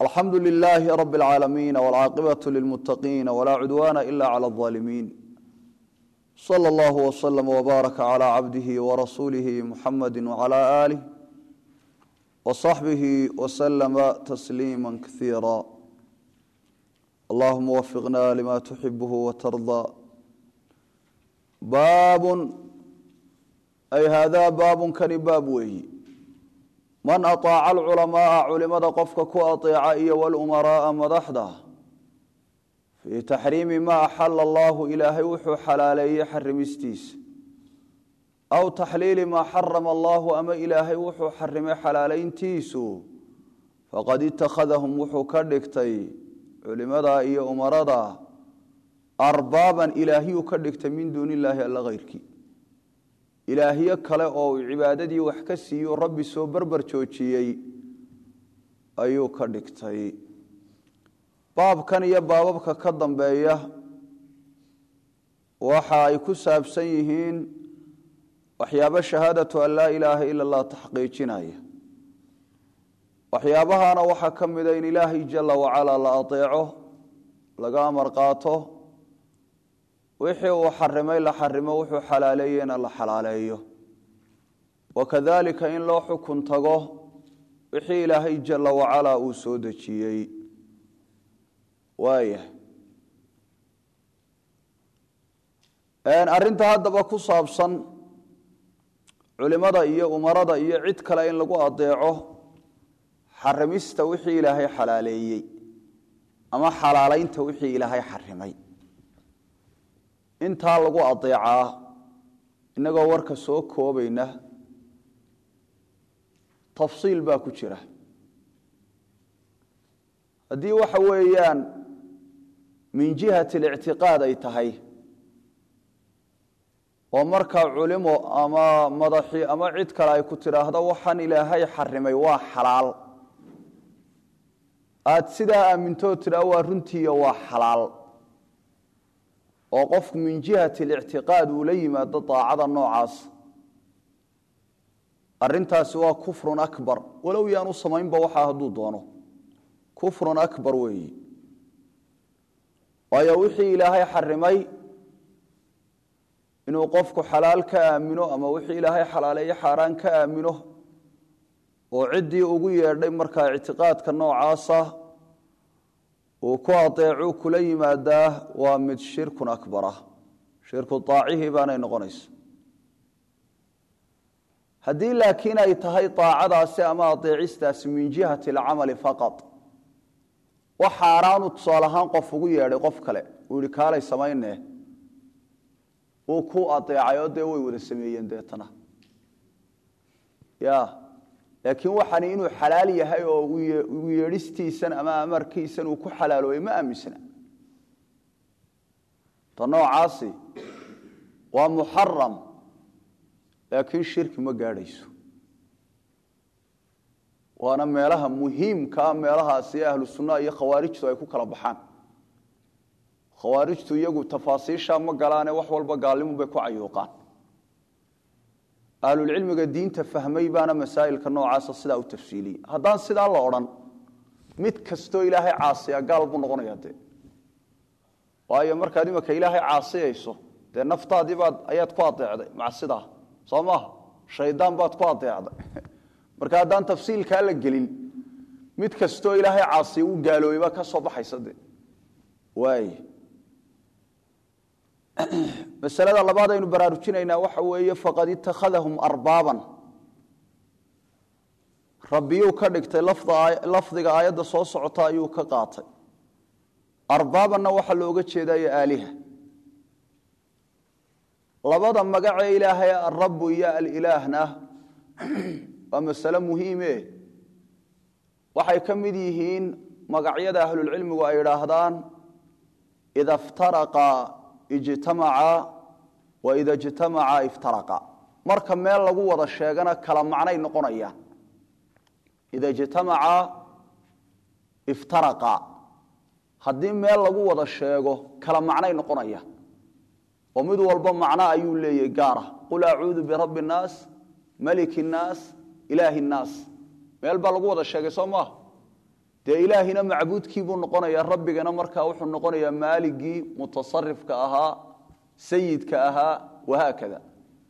alxamdu lilaahi rab اlcaalamiin wاlcaaqibaة lilmutaqiin wlaa cudwaana ila clى الظaalimiin slى اllah wslm wbaaraka clى cabdihi wrasuulihi muxamadi wclى aalih wصaxbihi wslma tasliima kaiira allahuma wafiqna lima tuxibh wtardaa baabun ay haadaa baabun kani baab weeyi man aطaaca alculamaaa culimada qofka ku aطeeca iyo wاlumaraaa madaxda fii taxriimi ma axala allahu ilaahay wuxuu xalaaleeyey xarimistiisa aw taxliili maa xarama allahu ama ilaahay wuxuu xarimay xalaalayntiisu faqad itakhadahum wuxuu ka dhigtay culimada iyo umarada arbaaban ilaahiyuu ka dhigtay min duuni illaahi alla hayrkii ilaahyo kale oo uu cibaadadii wax ka siiyo rabbi soo berber joojiyey ayuu ka dhigtay baabkan iyo baababka ka dambeeya waxa ay ku saabsan yihiin waxyaabo shahaadatu an laa ilaaha ila allah taxqiijinaya waxyaabahana waxaa ka mida in ilaahay jala wacalaa la adeeco laga amar qaato wixii uu xarimay la xarimo wuxuu xalaaleeyena la xalaaleeyo wakadalika in loo xukun tago wixii ilaahay jala wacalaa uu soo dejiyey waayah arrinta haddaba ku saabsan culimada iyo umarada iyo cid kale in lagu adeeco xarimista wixii ilaahay xalaaleeyey ama xalaalaynta wixii ilaahay xarimay intaa lagu adeecaa innagoo warka soo koobayna tafsiil baa ku jira haddii waxa weeyaan min jihati alictiqaad ay tahay oo markaa culimo ama madaxi ama cid kale ay ku tidhaahdo waxaan ilaahay xarimay waa xalaal aad sidaa aamintoo tidhaa waa runtiiyo waa xalaal oo qofku min jihati alictiqaad uu la yimaado daacada noocaas arintaasi waa kufrun akbar walow yaanu samaynba waxaa hadduu doono kufrun akbar weeyi waayo wixii ilaahay xarimay inuu qofku xalaal ka aamino ama wixii ilaahay xalaaleeye xaaraan ka aamino oo ciddii ugu yeedhay markaa ictiqaadka noocaasa uu ku adeecuu kula yimaadaa waa mid shirkun akbar ah shirku aacihii baanay noqonaysa haddii laakiin ay tahay aacadaasi ama adeecistaasi min jihati alcamali faqad wax xaaraanu tusaale ahaan qof ugu yeedhay qof kale uu yihi kaalay samayne uu ku adeecay oo dee way wada sameeyeen deetana ya laakiin waxani inuu xalaal yahay oo u yeedhistiisan ama amarkiisan uu ku xalaaloobay ma aaminsana ta noocaasi waa muxaram laakiin shirki ma gaadhayso waana meelaha muhiimkaa meelahaasi ahlu sunnaha iyo khawaarijtu ay ku kala baxaan khawaarijtu iyagu tafaasiisha ma galaane wax walba gaalnimu bay ku cayuuqaan ahlulcilmiga diinta fahmay baana masaa'ilka noocaasa sidaa u tafsiiliyey haddaan sidaa la odhan mid kastoo ilaahay caasiya gaal buu noqonaya dee waayo markaad imika ilaahay caasiyayso dee naftaadiibaad ayaad ku adeecday macsidaa soo maaha shaydaan baad ku adeecday marka haddaan tafsiilkaa la gelin mid kastoo ilaahay caasiya u gaaloobay baa ka soo baxaysa de waay masalada labaad aynu baraarujinaynaa waxa weeye faqad itakhadahum arbaaban rabbiyuu ka dhigtay lafdiga aayadda soo socota ayuu ka qaatay arbaabanna waxaa looga jeedayo aaliha labada magacee ilaahay alrabu iyo alilaahna waa masale muhiime waxay ka mid yihiin magacyada ahlulcilmigu ay idhaahdaan ida ftaraqa ijtamaca wa ida ijtamaca iftaraqa marka meel lagu wada sheegana kala macnay noqonayaan ida ijtamaca iftaraqa haddii meel lagu wada sheego kala macnay noqonayaan oo mid walba macno ayuu leeyahy gaara qul acuudu birabbi الnaas maliki الnaas ilaahi الnaas meel baa lagu wada sheegay soo maaha dee ilaahina macbuudkii buu noqonayaa rabbigana markaa wuxuu noqonayaa maaligii mutasarifka ahaa sayidka ahaa wahaakada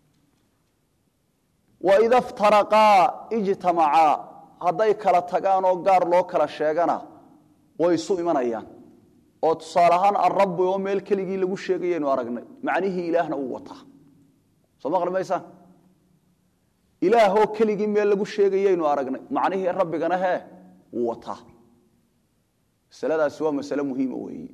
waida ftaraqaa ijtamacaa hadday kala tagaan oo gaar loo kala sheegana way isu imanayaan oo tusaale ahaan arabbi oo meel keligii lagu sheegayaynu aragnay macnihii ilaahna uu wataa soo maqli maysaan ilaahoo keligii meel lagu sheegayaynu aragnay macnihii rabbigana hee wuu wataa masaladaasi waa masale muhiima weeye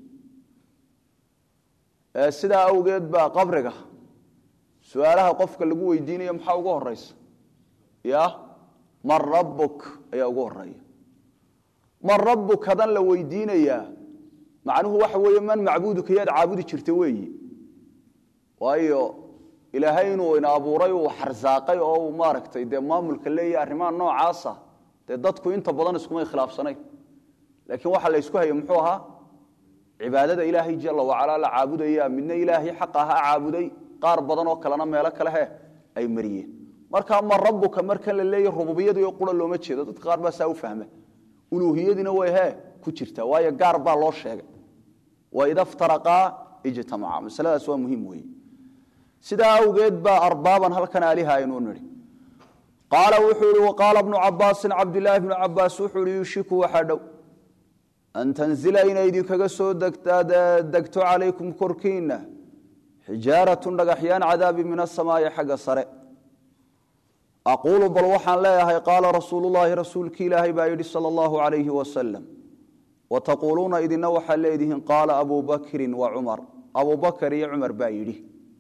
sidaa awgeed baa qabriga su-aalaha qofka lagu weydiinayo maxaa ugu horeysa ya man rabbuk ayaa ugu horeeya man rabbuk hadan la weydiinayaa macnuhu waxa weeye man macbuuduka yaad caabudi jirta weeyi waayo ilaahay inuu ina abuuray uu xarsaaqay oo uu maaragtay dee maamulka leeyahy arrimaha noocaasa dee dadku inta badan iskumay khilaafsanayn laakiin waxaa la ysku haya muxuu ahaa cibaadada ilaahay jala wacalaa la caabudaya midna ilaahay xaqa ahaa caabuday qaar badan oo kalena meelo kale he ay mariyeen markaa ma rabuka markan la leeya rububiyadii oo qura looma jeedo dadka qaar baa saa u fahma uluuhiyadiina way he ku jirtaa waayo gaar baa loo sheegay waida ftaraqaa ijtamaca masaladaas waa muhiim weeye sidaa awgeed baa arbaaban halkan aaliha aynu nidhi qaala wuxuu ihi waqaala bnu cabaasin cabdilaahi bnu cabaas wuxuu ihi yushiku waxaa dhow an tanzila inay idinkaga soo degto calaykum korkiinna xijaaratun dhagaxyaan cadaabi min asamaa'i xagga sare aquulu bal waxaan leeyahay qaala rasuulullaahi rasuulkii ilaahay baa yidhi sala allahu calayhi wasalam wataquuluuna idina waxaa leedihiin qaala abuu bakrin wa cumar abuu bakar iyo cumar baa yidhi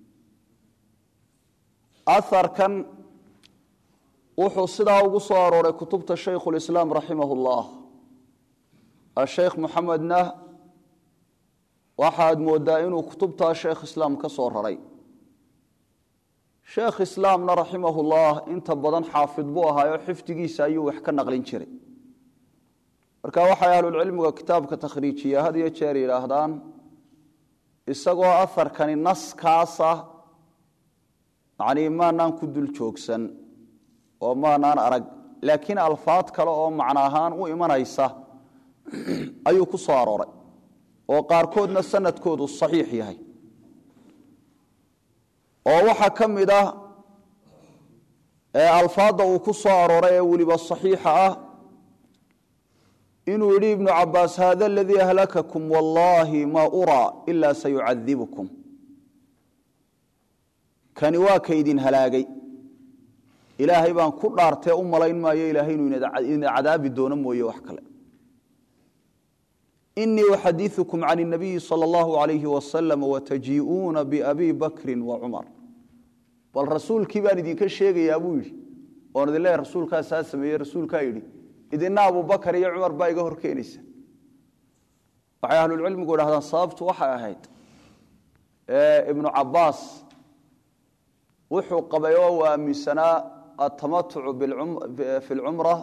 aharkan wuxuu sidaa ugu soo arooray kutubta shaykhulislaam raximah ullah asheykh muxamedna waxaad moodaa inuu kutubtaa sheekh islaam ka soo raray sheekh islaamna raximahullah inta badan xaafid buu ahaayo xifdigiisa ayuu wax ka naqlin jiray marka waxay ahlulcilmiga kitaabka takhriijiya had iyo jeer yidhaahdaan isagoo aharkani naskaasa macnii maanaan ku dul joogsan oo maanaan arag laakiin alfaad kale oo macno ahaan u imanaysa ayuu ku soo arooray oo qaarkoodna sanadkoodu saxiix yahay oo waxaa ka mid ah alfaadda uu ku soo arooray ee weliba saxiixa ah inuu yidhi ibnu cabaas hada aladii ahlakakum wallaahi ma uraa ilaa sayucadibukum kani waa kaydin halaagay ilaahay baan ku dhaartee u malayn maayo ilaahay inuu idin cadaabi doono mooye wax kale inii uxadiiukum can اnabiyi salى اllahu alayhi wasalam watajii'uuna biabi bakri wacumar bal rasuulkii baan idinka sheegayaa buu yidhi oon idin leeya rasuulkaasaa sameeye rasuulkaa yidhi idina abubakar iyo cumar baa iga hor keenaysa waxay ahlulcilmigu idhahdaan sababtu waxay ahayd ibnu cabaas wuxuu qabay oo uu aaminsanaa atamatucu fi lcumra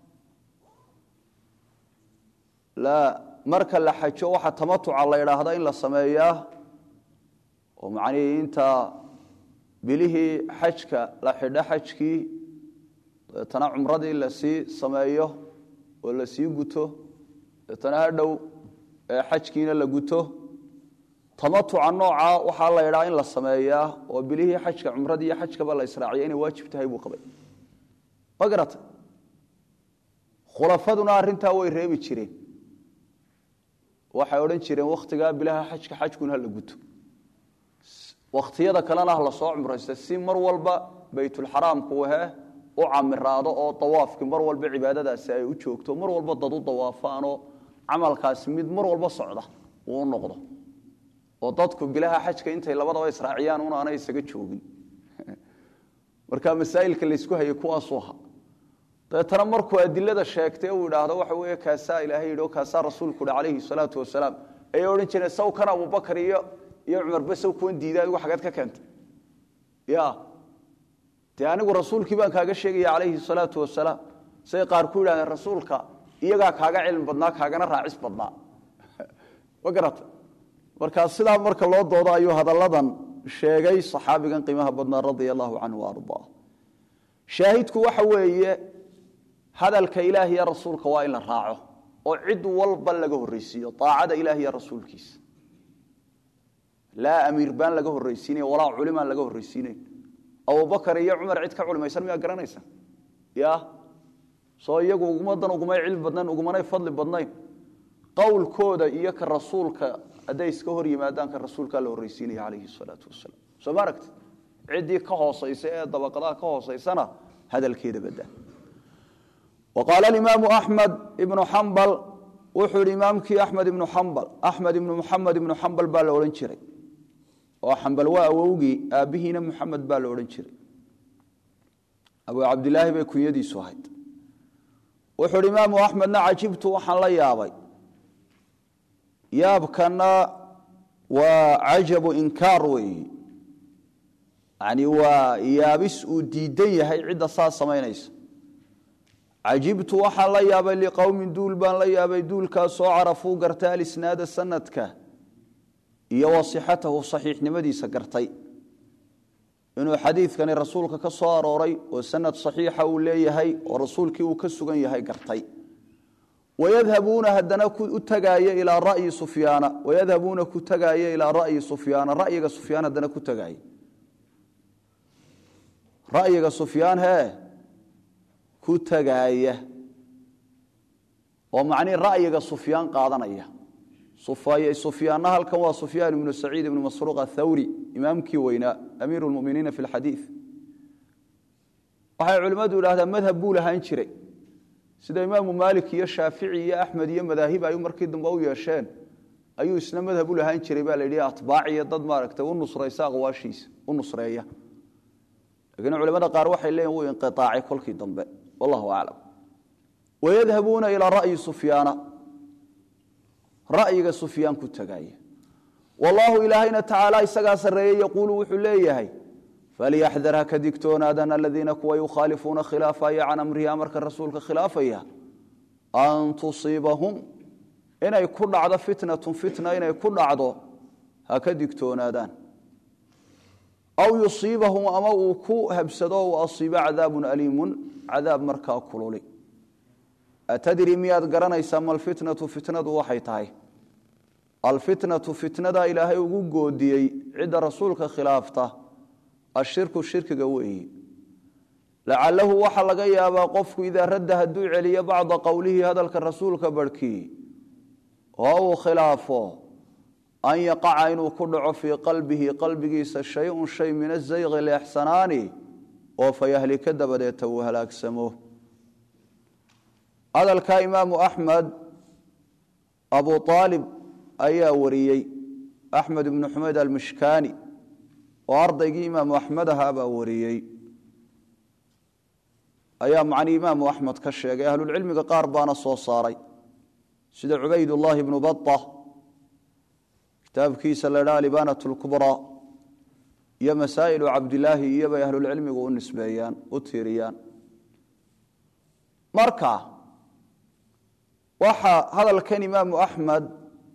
marka la xajo waxa tamatuca la idhaahda in la sameeyaa oo macnihii inta bilihii xajka la xidho xajkii dabeetana cumradii lasii sameeyo oo lasii guto dabeetana hadhow xajkiina la guto tamatuca nooca waxaa la idhaa in la sameeyaa oo bilihii xajka cumradii iyo xajkaba la israaciya inay waajib tahay buu qabay ma garata khulafaduna arrintaa way reebi jireen waxay odhan jireen wakhtigaa bilaha xajka xajkuna ha la guto wakhtiyada kalena ha lasoo cumraysta si mar walba baytulxaraamku he u camiraado oo dawaafkii mar walba cibaadadaasi ay u joogto mar walba dad u dawaafaanoo camalkaasi mid mar walba socda uu u noqdo oo dadku bilaha xajka intay labadaba israaciyaan un aanay isaga joogin marka masaa'ilka laysku hayay kuwaasuu ahaa dabeetana markuu adilada sheegtay uu idhaahdo waxa weeye kaasaa ilaahay yidhi oo kaasaa rasuulku yidhi calayhi salaatu wasalaam ayay odhan jireen saw kan abubakar iyo iyo cumarba saw kuwan diiday adigu xageed ka keentay ya dee anigu rasuulkii baan kaaga sheegaya calayhi salaatu wasalaam say qaar ku yidhahdeen rasuulka iyagaa kaaga cilmi badnaa kaagana raacis badnaa ma garata markaa sidaa marka loo doodo ayuu hadalladan sheegay saxaabigan qiimaha badnaa radia allahu canhu ardaa shaahidku waxa weeye hadalka ilaah iyo rasuulka waa in la raaco oo cid walba laga horraysiiyo aacada ilaah iyo rasuulkiisa laa amiir baan laga horraysiinay walaa culimaan laga horraysiinayn abubakar iyo cumar cid ka culimaysan miyaa garanaysa ya soo iyagu ugumadan ugumay cilmi badnayn ugumanay fadli badnayn qowlkooda iyo ka rasuulka hadday iska hor yimaadaan ka rasuulkaa la horraysiinaya calayhi salaatu wasalaam soo ma aragti ciddii ka hoosaysa ee dabaqadaha ka hoosaysana hadalkeeda badaa wa qaala alimaamu axmed ibnu xambal wuxuu yihi imaamkii axmed ibnu xambal axmed ibnu muxamed ibnu xambal baa la odhan jiray oo xambal waa awowgii aabbihiina muxamed baa la odhan jiray abu cabdilaahi bay kunyadiisu ahayd wuxuu hi imaamu axmedna cajibtu waxaan la yaabay yaabkana waa cajabu inkaar weeyi yani waa yaabis uu diidan yahay cidda saas samaynaysa cajibtu waxaan la yaabay liqowmin duul baan la yaabay duulkaasoo carafuu gartay alisnaada sanadka iyo wasixatahu saxiixnimadiisa gartay inuu xadiidkani rasuulka ka soo arooray oo sanad saxiixa uu leeyahay oo rasuulkii uu ka sugan yahay gartay wayadhabuuna haddana u tagaaya ilaa ra'yi sufyaana wayadhabuuna ku tagaaya ilaa ra'yi sufyaana ra'yiga sufyaan haddana ku tagaaya ra'yiga sufyaan hee ku tagaaya oo macnihi ra'yiga sufyaan qaadanaya sufyaanna halkan waa sufyaan ibnu saciid ibnu masruuq athawri imaamkii weynaa amiiru lmuminiina fi lxadiid waxay culimmadu idhahdaan madhab buu lahaan jiray sida imaamu maalik iyo shaafici iyo axmed iyo madaahib ay markii dambe u yeesheen ayuu isna madhab u lahaan jiray baa la yidhi atbaac iyo dad maaragtay u nusraysa aqwaashiisa u nusreeya laakiin culimada qaar waxay leeyihin wuu inqiaacay kolkii dambe wallahu aclam wayadhabuuna ilaa ra'yi sufyaana ra'yiga sufyaan ku tagaaya wallaahu ilaahayna tacaala isagaa sarreeyey yaquulu wuxuu leeyahay falyaxdar ha ka digtoonaadaan aladiina kuwa yukhaalifuuna khilaafaya can amrihi amarka rasuulka khilaafaya an tusiibahum inay ku dhacdo fitnatun fitna inay ku dhacdo ha ka digtoonaadaan aw yusiibahum ama uu ku habsado uu asiibo cadaabun aliimun cadaab markaa kululi atadri miyaad garanaysaa malfitnatu fitnadu waxay tahay alfitnatu fitnada ilaahay ugu goodiyey cidda rasuulka khilaafta ashirku shirkiga weeyi lacalahu waxaa laga yaabaa qofku idaa radda hadduu celiyo bacda qowlihi hadalka rasuulka barhkii oo uu khilaafo an yaqaca inuu ku dhaco fii qalbihi qalbigiisa shay-un shay min azayqi leexsanaani oo fayahlika dabadeeta uu halaagsamo hadalkaa imaamu axmed abu aalib ayaa wariyey axmed ibnu xumayd almishkaani oo ardaygii imaamu axmed ahaa baa wariyey ayaa macnii imaamu axmed ka sheegay ahlulcilmiga qaar baana soo saaray sida cubaydullaahi ibnu baa kitaabkiisa la dhaa alibanat lkubraa iyo masaa'ilu cabdilaahi iyobay ahlulcilmigu u nisbeeyaan u tiiriyaan marka waxaa hadalkan imaamu axmed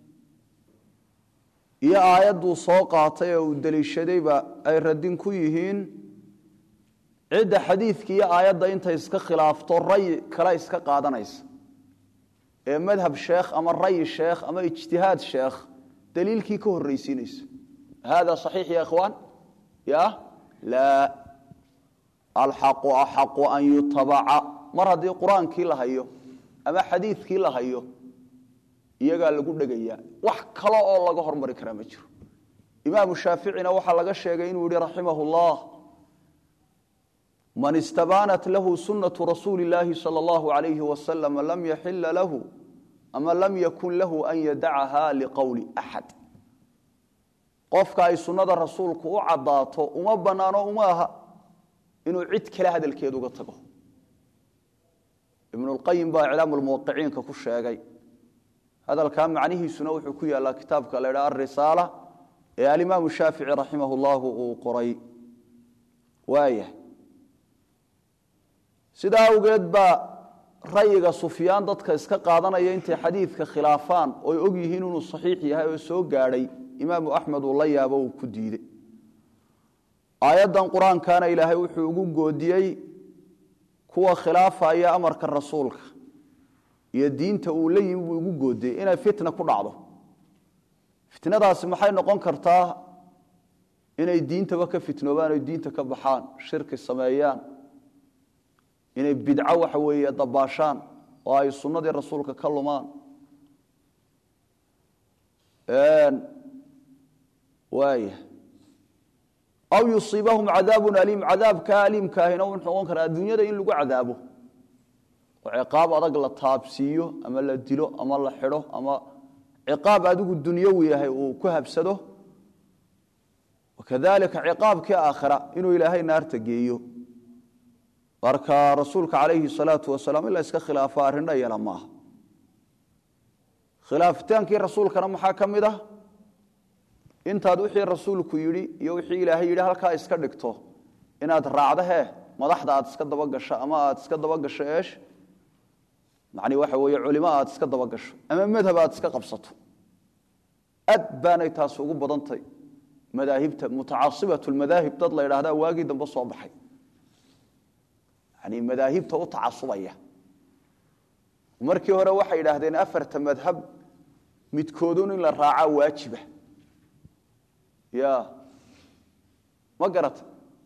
iyo aayadduu soo qaatay oo uu deliishadayba ay radin ku yihiin cidda xadiidka iyo aayadda intay iska khilaafto ray kale iska qaadanaysa ee madhab sheekh ama ray sheekh ama ijtihaad sheekh daliilkii ka horraysiinaysa hada صaxiix ya ikhwaan ya laa alxaqu axaqu an yutabaca mar haddii qur-aankii la hayo ama xadiidkii la hayo iyagaa lagu dhegayaa wax kale oo laga hormari karaa ma jiro imaamu shaaficina waxaa laga sheegay inuu yihi raximah اllah man istabaanat lahu sunaةu rasuuli اllaahi salى اllahu alayhi wasalam lam yaxila lahu ama lam yakun lahu an yadacaha liqowli axad qofka ay sunnada rasuulku u caddaato uma bannaano uma aha inuu cid kale hadalkeed uga tago ibnulqayim baa iclaamu lmuwaqiciinka ku sheegay hadalkaa macnihiisuna wuxuu ku yaallaa kitaabka la ydhaha arisaala ee alimaamu shaafici raximah llahu uu qoray waayah sidaa awgeed baa rayiga sufyaan dadka iska qaadanaya intay xadiidka khilaafaan oy og yihiin inuu saxiix yahay oo soo gaadhay imaamu axmed uu la yaabo uu ku diidey aayaddan qur-aankana ilaahay wuxuu ugu goodiyey kuwa khilaafaya amarka rasuulka iyo diinta uu la yimi buu igu goodiyey inay fitna ku dhacdo fitnadaasi maxay noqon kartaa inay diintaba ka fitnoobaan oy diinta ka baxaan shirki sameeyaan inay bidco waxa weeye dabaashaan oo ay sunnadii rasuulka ka lumaan waaya aw yusiibahum cadaabun aliim cadaabka aliimkaahina wuxuu noqon karaa adduunyada in lagu cadaabo oo ciqaab adag la taabsiiyo ama la dilo ama la xidho ama ciqaab adigu dunyawi yahay uu ku habsado wakadalika ciqaabkii aakhira inuu ilaahay naarta geeyo marka rasuulka calayhi salaatu wasalaam in la iska khilaafo arrin dhayala maaha khilaafitaankii rasuulkana maxaa ka mid ah intaad wixii rasuulku yidhi iyo wixii ilaahay yidhi halkaa iska dhigto inaad raacdo hee madaxda aad iska dabagasho ama aad iska dabagasho eesh macni waxa weeye culimo aad iska dabagasho ama madhab aad iska qabsato aad baanay taasi ugu badantay madaahibta mutacasibatu lmadaahib dad la yidhaahdaa waagii dambe soo baxay yani madaahibta u tacasubaya markii hore waxay yidhaahdeen afarta madhab midkoodun in la raacaa waajiba ya ma garata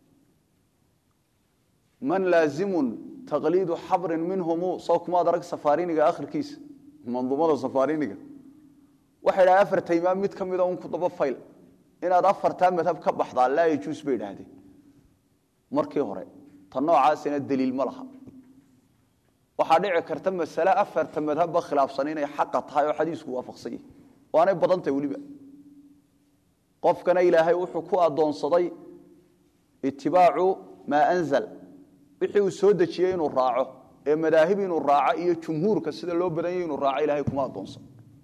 man laazimun taqliidu xabrin minhumu soo kumaad arag safaariniga akhirkiisa manduumada safaariniga waxay dhahdeen afarta imaam mid ka mida un ku daba fayl inaad afartaa madhab ka baxdaa laa yajuus bay idhaahdeen markii hore ta noocaasina daliil ma laha waxaa dhici karta masale afarta madhabba khilaafsan inay xaqa tahay oo xadiisku waafaqsan yahi waanay badan tahay weliba qofkana ilaahay wuxuu ku addoonsaday itibaacu maa anzal wixii uu soo dejiyey inuu raaco ee madaahib inuu raaco iyo jumhuurka sida loo badan yahy inuu raaco ilahay kuma addoonsan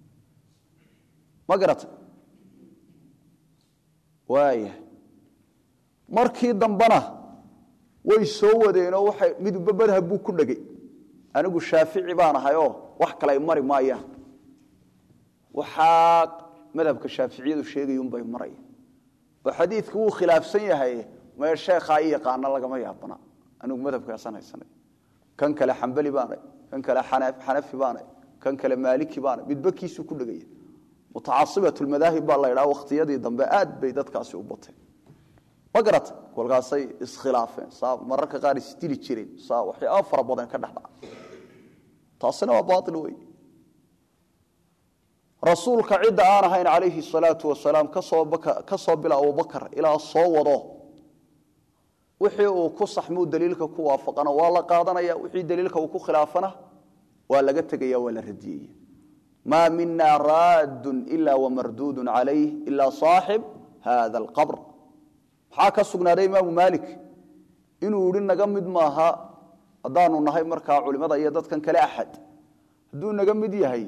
ma garata waaya markii dambena way soo wadeenoo waay midba madhab buu ku dhegay anigu shaafici baan ahayoo wax kale ay mari maayaan waxaa madhabka shaaficiyadu sheegayunbay maraya oo xadiidku wuu khilaafsan yahay mee sheekhaa i yaqaana lagama yaabana anigu madhabkaasaan haysanay kan kale xambali baanay kan kale xanafi baanay kan kale maaliki baanay midba kiisuu ku dhegaya mutacasibat lmadaahib baa la ydhaha wakhtiyadii dambe aad bay dadkaasi u bateen ma garata kolkaasay iskhilaafeen saa mararka qaar isdili jireen saa waxyaaba fara badan ka dhexdhaca taasina waa baail wey rasuulka cidda aan ahayn calayhi salaatu wasalaam ka soo bila abubakar ilaa soo wado wixii uu ku saxmuu daliilka ku waafaqana waa la qaadanaya wixii daliilka uu ku khilaafana waa laga tegaya waa la radiyaya maa mina raadun ila wamarduudun calayh ila saaxib hada alqabr maxaa ka sugnaaday imaamu maalik inuu yihi naga mid maaha haddaanu nahay markaa culimada iyo dadkan kale axad hadduu naga mid yahay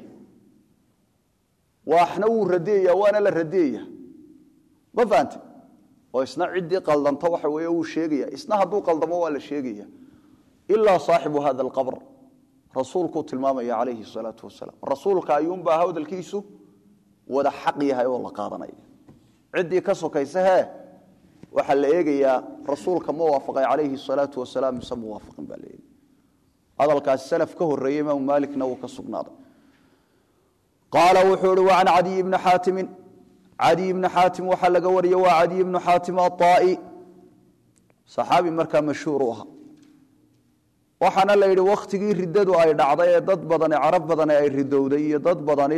waxna wuu radiyaya waana la radiyaya ma fahante oo isna ciddii qaldanta waxa weeye wuu sheegaya isna hadduu qaldamo waa la sheegaya ilaa saaxibu hada alqabr rasuulkuu tilmaamaya calayhi salaatu wasalaam rasuulka ayuunbaa hadalkiisu wada xaq yahay oo la qaadanaya ciddii ka sokaysa hee waxaa la eegayaa rasuulka ma waafaqay calayhi salaatu wasalaam mise muwaafaqin baa la eegaya hadalkaasi salaf ka horeeyey imaamu maalikna wuu ka sugnaaday qaala wuxuu ihi wacan cadiy bni xaatimin cadiy bni xaatim waxaa laga wariyey waa cadiy bnu xaatim aaa'i saxaabi markaa mashhuur u ahaa waxaana la yidhi wakhtigii riddadu ay dhacday ee dad badani carab badani ay ridowday iyo dad badani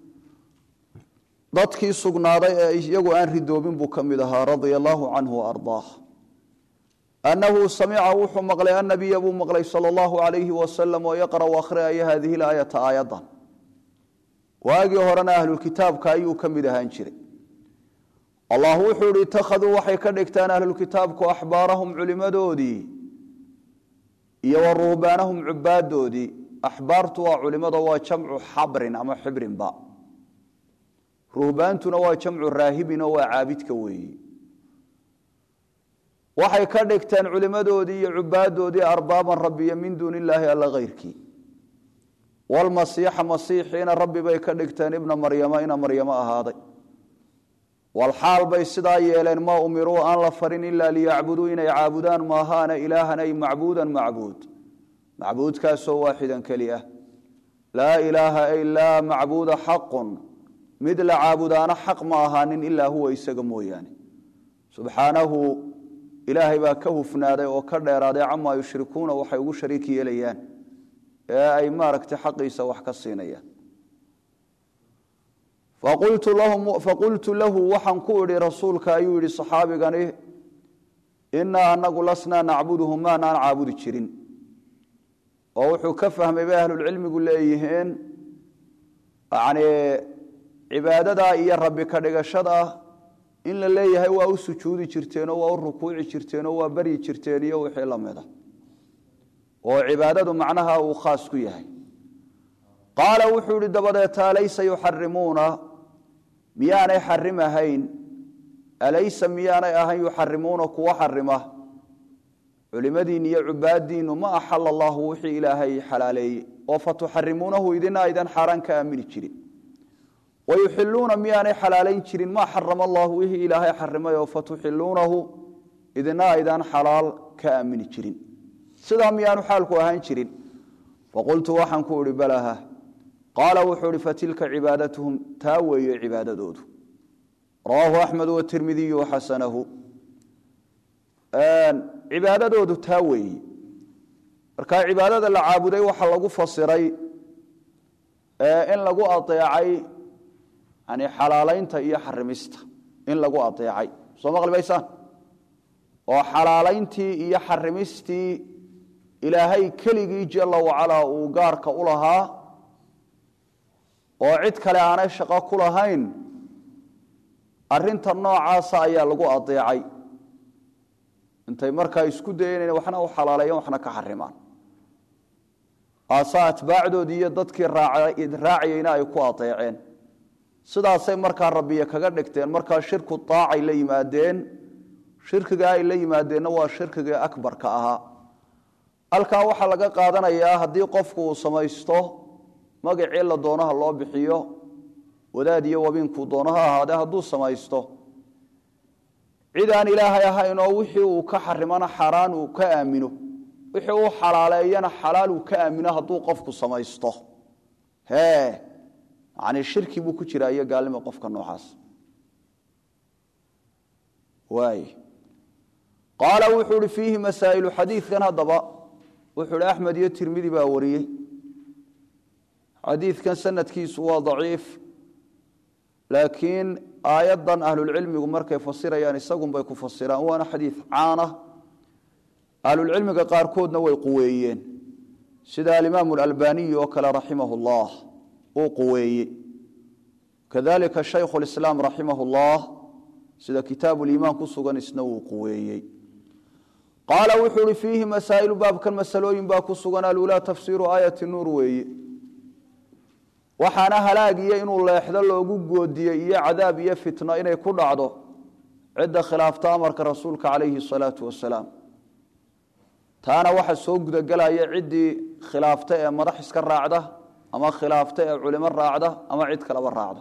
dadkii sugnaaday ee iyagu aan ridoobin buu ka mid ahaa radia allaahu canhu waardaah annahu samica wuxuu maqlay annabiya buu maqlay sala allahu calayhi wasalam oo yaqra'u akhriyaya hadihi laayata aayaddan waagii horena ahlulkitaabka ayuu ka mid ahaan jiray allah wuxuu ihi itakhaduu waxay ka dhigtaan ahlulkitaabku axbaarahum culimadoodii iyo wa ruhbaanahum cubaadoodii axbaartu waa culimada waa jamcu xabrin ama xibrinba ruhbaantuna waa jamcu raahibinoo waa caabidka weeyi waxay ka dhigteen culimadoodii iyo cubaadoodii arbaaban rabbiyo min duuni illaahi alla hayrkii walmasiixa masiixiina rabbi bay ka dhigteen ibna maryama ina maryamo ahaaday walxaal bay sidaa yeeleen maa umiruu aan la farin ilaa liyacbuduu inay caabudaan maahaana ilaahan ay macbuudan macbuud macbuudkaasoo waaxidan keli ah laa ilaaha ilaa macbuuda xaqun mid la caabudaana xaq ma ahaanin ilaa huwa isaga mooyaane subxaanahu ilaahay baa ka hufnaaday oo ka dheeraaday camaa yushrikuuna waxay ugu shariik yeelayaan ee ay maaragtay xaqiisa wax ka siinayaan faqultu lahu waxaan ku idhi rasuulka ayuu yihi saxaabigani inaa anagu lasnaa nacbuduhu maanaan caabudi jirin oo wuxuu ka fahmay bay ahlulcilmigu leeyihiin yani cibaadadaa iyo rabbi ka dhigashada in la leeyahay waa u sujuudi jirteenoo waa u rukuuci jirteenoo waa baryi jirteen iyo wixii lamida oo cibaadadu macnaha uu khaas ku yahay qaala wuxuu ihi dabadeeta alaysa yuxarimuuna miyaanay xarimahayn alaysa miyaanay ahayn yuxarimuuna kuwa xarima culimadiinni iyo cubaaddiinnu ma axala allahu wixii ilaahay xalaaleeyey oo fatuxarimuunahu idina aydan xaaraan ka aamini jirin wayuxiluuna miyaanay xalaalayn jirin maa xarama allahu wixii ilaahay xarimay oo fatuxiluunahu idina aydan xalaal ka aamini jirin sidaa miyaanu xaalku ahaan jirin faqultu waxaan ku ihi balaha qaala wuxuu ihi fatilka cibaadatuhum taa weeye cibaadadoodu rawaahu axmed watirmidiyu waxasanahu cibaadadoodu taa weeye marka cibaadada la caabuday waxaa lagu fasiray in lagu adeecay yani xalaalaynta iyo xarimista in lagu adeecay soo maqli maysaan oo xalaalayntii iyo xarimistii ilaahay keligii jala wacalaa uu gaarka u lahaa oo cid kale aanay shaqo ku lahayn arinta noocaasa ayaa lagu adeecay intay markaa isku dayeen waxna u xalaaleeyeen waxna ka xarimaan aasaa atbaacdoodii iyo dadkii raacayeyna ay ku adeeceen sidaasay markaa rabbiye kaga dhigteen markaa shirku daacay la yimaadeen shirkiga ay la yimaadeenna waa shirkiga akbarka ahaa halkaa waxaa laga qaadanayaa haddii qofku uu samaysto magacii la doonaha loo bixiyo wadaad iyo wabiinkuu doono ha ahaadee hadduu samaysto cid aan ilaahay ahayn oo wixii uu ka xarimana xaaraan uu ka aamino wixii uu xalaaleeyana xalaal uu ka aamino hadduu qofku samaysto hee yani shirki buu ku jiraa iyo gaalnimo qofka noocaas waay qaala wuxuu ihi fiihi masaa'ilu xadiidkan haddaba wuxuu ihi axmed iyo tirmidi baa wariyey xadiidkan sanadkiisu waa daciif laakiin aayaddan ahlulcilmigu markay fasirayaan isagunbay ku fasiraan waana xadiid caana ahlulcilmiga qaarkoodna way quweeyeen sida alimaamu alalbaniyi oo kale raximah llah uu quweeye kadalika shaykhu lislaam raximah llah sida kitaabu liimaan ku sugan isna wuu quweeyey qaala wuxuu ihi fiihi masaa'ilu baabkan masalooyin baa ku sugan alulaa tafsiiru aayati nuur weeye waxaana halaagiyo inuu leexdo loogu goodiyey iyo cadaab iyo fitno inay ku dhacdo cidda khilaafta amarka rasuulka calayhi salaatu wasalaam taana waxa soo gudagelaya ciddii khilaafta ee madax iska raacda ama khilaafta ee culimo raacda ama cid kaleba raacda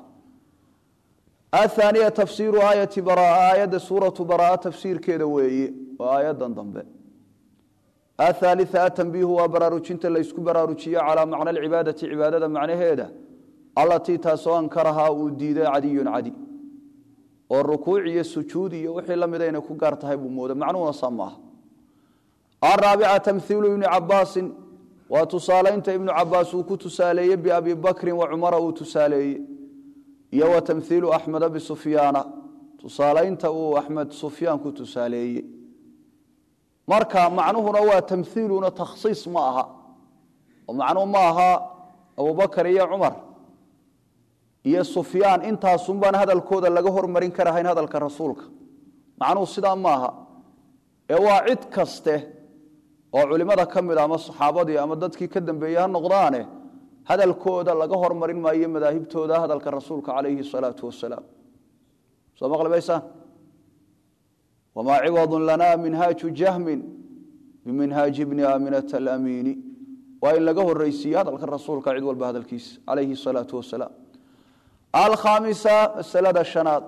ahaaniya tafsiiru aayati baraa aayadda suuratu baraa tafsiirkeeda weeye waa aayadan dambe athaalia atanbiihu waa baraarujinta laysku baraarujiyo calaa macna alcibaadati cibaadada macnaheeda allatii taasoo ankarahaa uu diiday cadiyun cadi oo rukuuc iyo sujuud iyo wixii la mida inay ku gaar tahay buu mooda macnuhuna saa maaha araabica tamhiilu ibni cabaasin waa tusaalaynta ibnu cabaas uu ku tusaaleeyey biabi bakrin wa cumara uu tusaaleeye iyo wa tamhiilu axmeda bisufyaana tusaalaynta uu axmed sufyaan ku tusaaleeye marka macnuhuna waa tamhiiluna takhsiis ma aha oo macnuhu ma aha abubakar iyo cumar iyo sufyaan intaasunbaan hadalkooda laga hormarin karahayn hadalka rasuulka macnuhu sidaa maaha ee waa cid kaste oo culimada ka mid a ama saxaabadii ama dadkii ka dambeeyey ha noqdaane hadalkooda laga hormarin maayo madaahibtooda hadalka rasuulka calayhi salaatu wasalaam soo maqli maysaan wamaa ciwadu lana minhaaju jahmin biminhaaji bni aaminata alamiini waa in laga horeysiiye hadalka rasuulka cid walba hadalkiisa calayhi salaatu wasalaam alkhaamisa masalada shanaad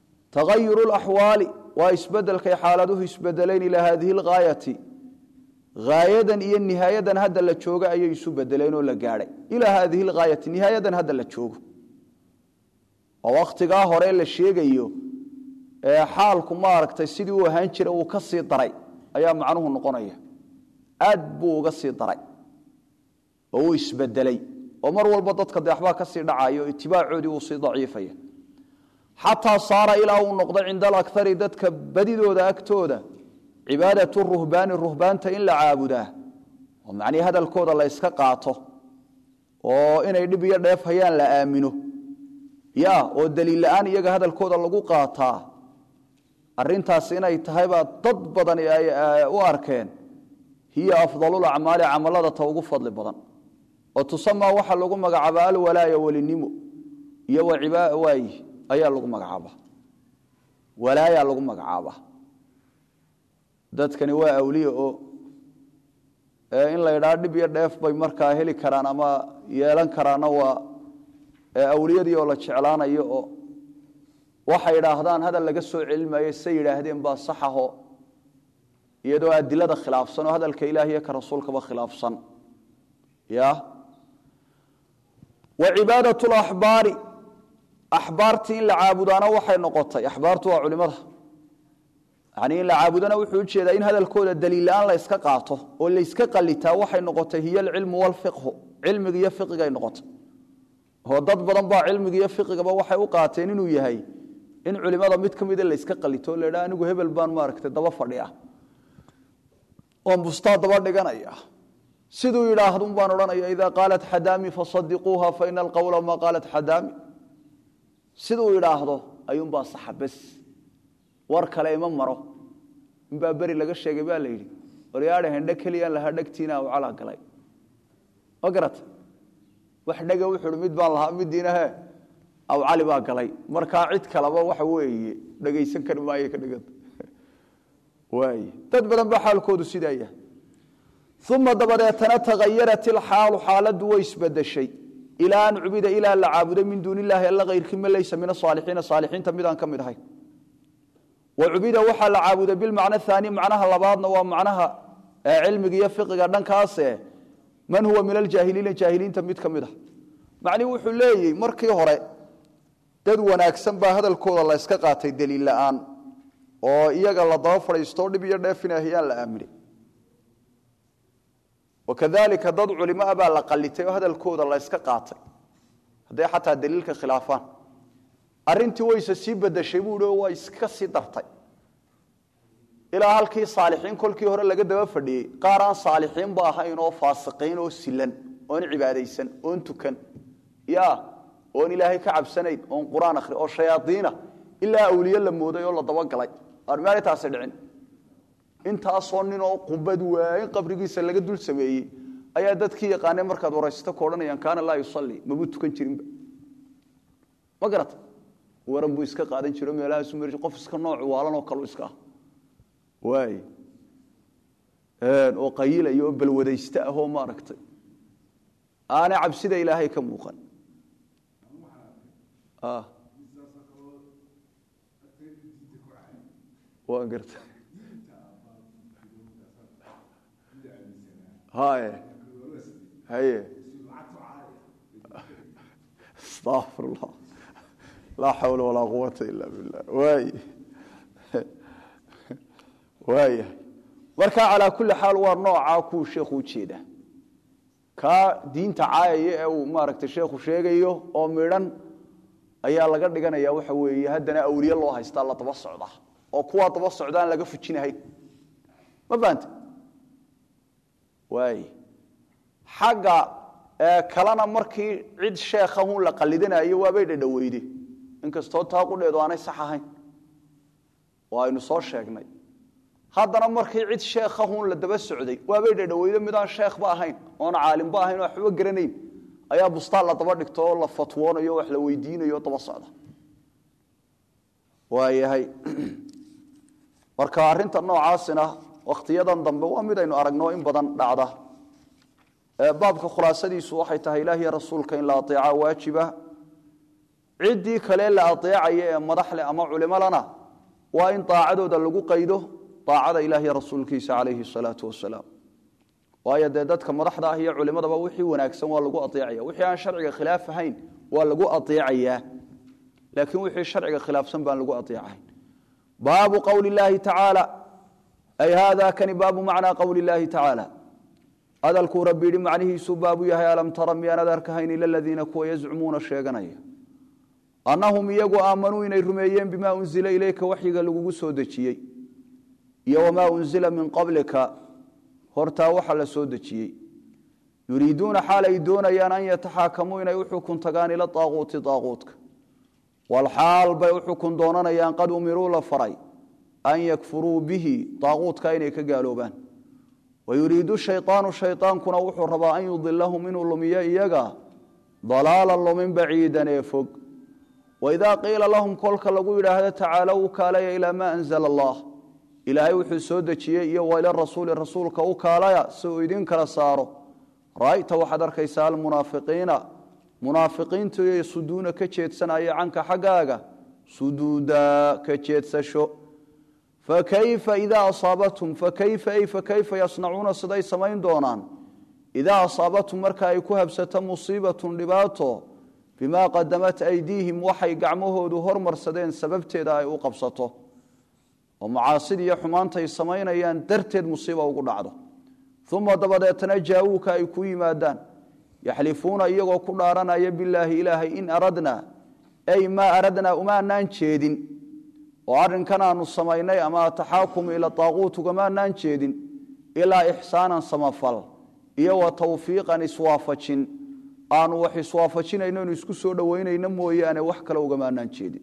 tagayuru laxwaali waa isbedelkay xaaladuhu isbedelayn ilaa haadihi algaayati haayadan iyo nihaayadan hadda la jooga ayay isu bedeleen oo la gaadhay ilaa haadihi lhaayati nihaayadan hadda la joogo oo wakhtigaa hore la sheegayo ee xaalku maaragtay sidii uu ahaan jira uu ka sii daray ayaa macnuhu noqonaya aad buu uga sii daray oo uu isbedelay oo mar walba dadka de waxbaa ka sii dhacayo itibaacoodii uu sii daciifaya xataa saara ilaa uu noqdo cinda alakari dadka badidooda agtooda cibaadatu ruhbaani ruhbaanta in la caabudaa oo macnihii hadalkooda la yska qaato oo inay dhib iyo dheef hayaan la aamino ya oo daliil la-aan iyaga hadalkooda lagu qaataa arintaas inay tahaybaa dad badan ay u arkeen hiya afdalulacmaali camalada ta ugu fadli badan oo tusamaa waxaa lagu magacaabaa alwalaaya welinimo iyo waay ayaa lagu magacaaba walaaya lagu magacaaba dadkani waa awliya oo in la ydhaa dhib iyo dheef bay markaa heli karaan ama yeelan karaana waa awliyadii oo la jeclaanayo oo waxay idhaahdaan hadal laga soo celinmaayo say yidhaahdeen baa saxaho iyadoo adilada khilaafsan oo hadalka ilahiyo ka rasuulkaba khilaafsan ya wa cibaadat laxbaari axbaartii in la caabudaana waxay noqotay axbaartu waa culimada yani in la caabudana wuxuu ujeedaa in hadalkooda daliil la-aan la yska qaato oo layska qalitaa waxay noqotay hiy alcilmu walfiqhu cilmiga iyo fiqigay noqotay oo dad badan baa cilmiga iyo fiqigaba waxay u qaateen inuu yahay in culimada mid ka mida layska qalito la dha anigu hebel baan maaragtay daba fadhiya oon bustaa daba dhiganaya siduu yidhaahdun baan odhanaya idaa qaalat xadaami fasadiquuha faina alqowla maa qaalat xadaami siduu idhaahdo ayuunbaa saxa bes war kale ima maro inbaa beri laga sheegay baa la yidhi waryaadha hendhe keliyaan lahaa dhegtiina u calaa galay ma garata wax dhega wuxuu hi mid baan lahaa midiina he aw cali baa galay markaa cid kaleba waxa weeye dhegaysan kari maayo ka dheganta waay dad badan baa xaalkoodu sidaa yahay uma dabadeetana tagayarat ilxaalu xaaladdu way isbedeshay ilaa an cubida ilaa la caabudo min duuni illaahi alla kayrkii ma laysa min asaalixiina saalixiinta midaan ka mid ahay wa cubida waxaa la caabuday bilmacno aani macnaha labaadna waa macnaha cilmiga iyo fiqiga dhankaase man huwa min aljaahiliina jaahiliinta mid ka mid ah macnihi wuxuu leeyahy markii hore dad wanaagsan baa hadalkooda la yska qaatay daliil la-aan oo iyaga la daba fadhiisto dhib iyo dheefinahiyaan la aaminay wakadalika dad culimaa baa la qalitay oo hadalkooda la yska qaatay hadday xataa daliilka khilaafaan arintii wayse sii bedeshay buu i waa iska sii dartay ilaa halkii saalixiin kolkii hore laga daba fadhiyey qaar aan saalixiinba ahayn oo faasiqiin oo silan oon cibaadaysan oon tukan ya oon ilaahay ka cabsanayn oon qur-aan akhri oo shayaaiina ilaa awliye la mooday oo la dabagalay armaanay taasi dhicin intaasoo nin oo qubad waayin qabrigiisa laga dul sameeyey ayaa dadkii yaqaanay markaad waraysato ku odhanayaan kaana laa yusalli mabuu tukan jirinba ma garata waran buu iska qaadan jiro meelahaasu mari qof iska nooc waalanoo kalu iska ah waay oo qayilaya oo balwadaysta ah oo maaragtay aanay cabsida ilaahay ka muuqan waan garta haye haye astafir allah laa xawla walaa quwata ila billah waay waayahay marka calaa kulli xaal waa noocaa kuu sheekhu ujeeda kaa diinta caayaya ee uu maaragtay sheekhu sheegayo oo midhan ayaa laga dhiganaya waxa weeye haddana awliye loo haystaa la daba socdaa oo kuwaa daba socdaan laga fujinahayn ma fahamta waay xagga kalena markii cid sheekhahun la qalidanayo waabay dhadhaweyde inkastoo taa qudheedu aanay sax ahayn oo aynu soo sheegnay haddana markii cid sheekhahun la daba socday waabay dhadhaweyde midaan sheekhba ahayn oon caalimba ahayn oo waxba garanayn ayaa bustaan la daba dhigto oo la fatwoonayo wax la weydiinayo daba socda waayahay marka arinta noocaasina wakhtiyadan dambe waa mid aynu aragno in badan dhacda baabka khulaasadiisu waxay tahay ilahiy rasuulka in la aeeca waajiba ciddii kale la aeecaya ee madaxleh ama culimolana waa in daacadooda lagu qaydo daacada ilahiy rasuulkiisa calayhi salaau wasalaam waayo dee dadka madaxda ah iyo culimadaba wixii wanaagsan waa lagu aeecaya wixii aan sharciga khilaaf ahayn waa lagu aeecayaa laakiin wixii sharciga khilaafsan baan lagu aeecahayn baabu qowli llaahi tacaala ay haada kani baabu macnaa qowli llaahi tacaala hadalkuu rabbi yidhi macnihiisuu baabu yahay alam tara miyaanad arkahayn ila ladiina kuwa yazcumuuna sheeganaya annahum iyagu aamanuu inay rumeeyeen bimaa unzila ileyka waxyiga lagugu soo dejiyey iyo wamaa unzila min qablika hortaa waxa la soo dejiyey yuriiduuna xaal ay doonayaan an yataxaakamuu inay u xukun tagaan ila aaquuti aaquutka walxaal bay u xukun doonanayaan qad umiruu la faray an yakfuruu bihi aaquutka inay ka gaaloobaan wayuriidu shayaanu shayaankuna wuxuu rabaa an yudilahum inuu lumiyo iyaga dalaalan lumin baciidan ee fog waidaa qiila lahum kolka lagu yidhaahdo tacaalow u kaalaya ilaa maa anzala allah ilaahay wuxuu soo dejiyey iyo waila rasuuli rasuulka u kaalaya si uu idin kala saaro ra'ayta waxaad arkaysaa almunaafiqiina munaafiqiintu iyo suduuna ka jeedsanaya canka xaggaaga suduuda ka jeedsasho fakayfa idaa asaabatum fakayfa ay fakayfa yasnacuuna siday samayn doonaan idaa asaabatum marka ay ku habsato musiibatun dhibaato bimaa qadamat aydiihim waxay gacmahoodu hormarsadeen sababteeda ay u qabsato oo macaasidii iyo xumaantay samaynayaan darteed musiiba ugu dhacdo uma dabadeetna jaawuuka ay ku yimaadaan yaxlifuuna iyagoo ku dhaaranaya bilaahi ilaahay in aradnaa ay maa aradnaa umaanaan jeedin oo arrinkan aanu samaynay ama ataxaakumu ila aaquut ugamaanaan jeedin ilaa ixsaanan samafal iyo wa tawfiiqan iswaafajin aanu wax iswaafajinayno inu isku soo dhoweynayno mooyaane wax kale ugamaanaan jeedin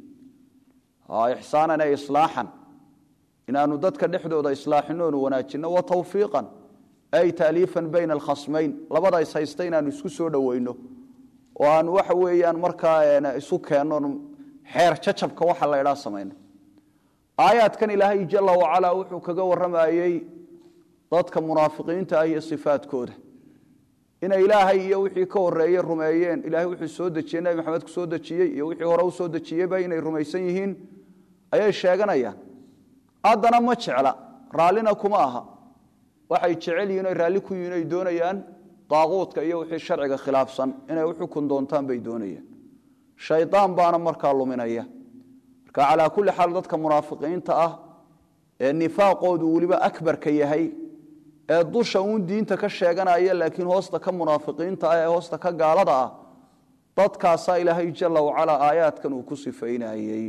ixsaanan ee islaaxan inaanu dadka dhexdooda islaaxino onu wanaajinno wa tawfiiqan ay taaliifan bayna alkhasmayn labada is haysta inaanu isku soo dhoweyno oo aanu waxa weeyaan markaa isu keenno xeer jacabka waxa la ydhaa samayno aayaadkan ilaahay jala wacalaa wuxuu kaga warramayey dadka munaafiqiinta ah iyo sifaadkooda inay ilaahay iyo wixii ka horeeye rumeeyeen ilahay wuxuu soo dejiyey nebi maxamed ku soo dejiyey iyo wixii hore u soo dejiyeyba inay rumaysan yihiin ayay sheeganayaan haddana ma jecla raallina kuma aha waxay jecel yihin oy raalli ku yihin ay doonayaan daaquudka iyo wixii sharciga khilaafsan inay u xukun doontaan bay doonayaan shaydaan baana markaa luminaya marka calaa kulli xaal dadka munaafiqiinta ah ee nifaaqoodu weliba akbarka yahay ee dusha uun diinta ka sheeganaya laakiin hoosta ka munaafiqiinta ah ee hoosta ka gaalada ah dadkaasaa ilaahay jala wacalaa aayaadkan uu ku sifaynayey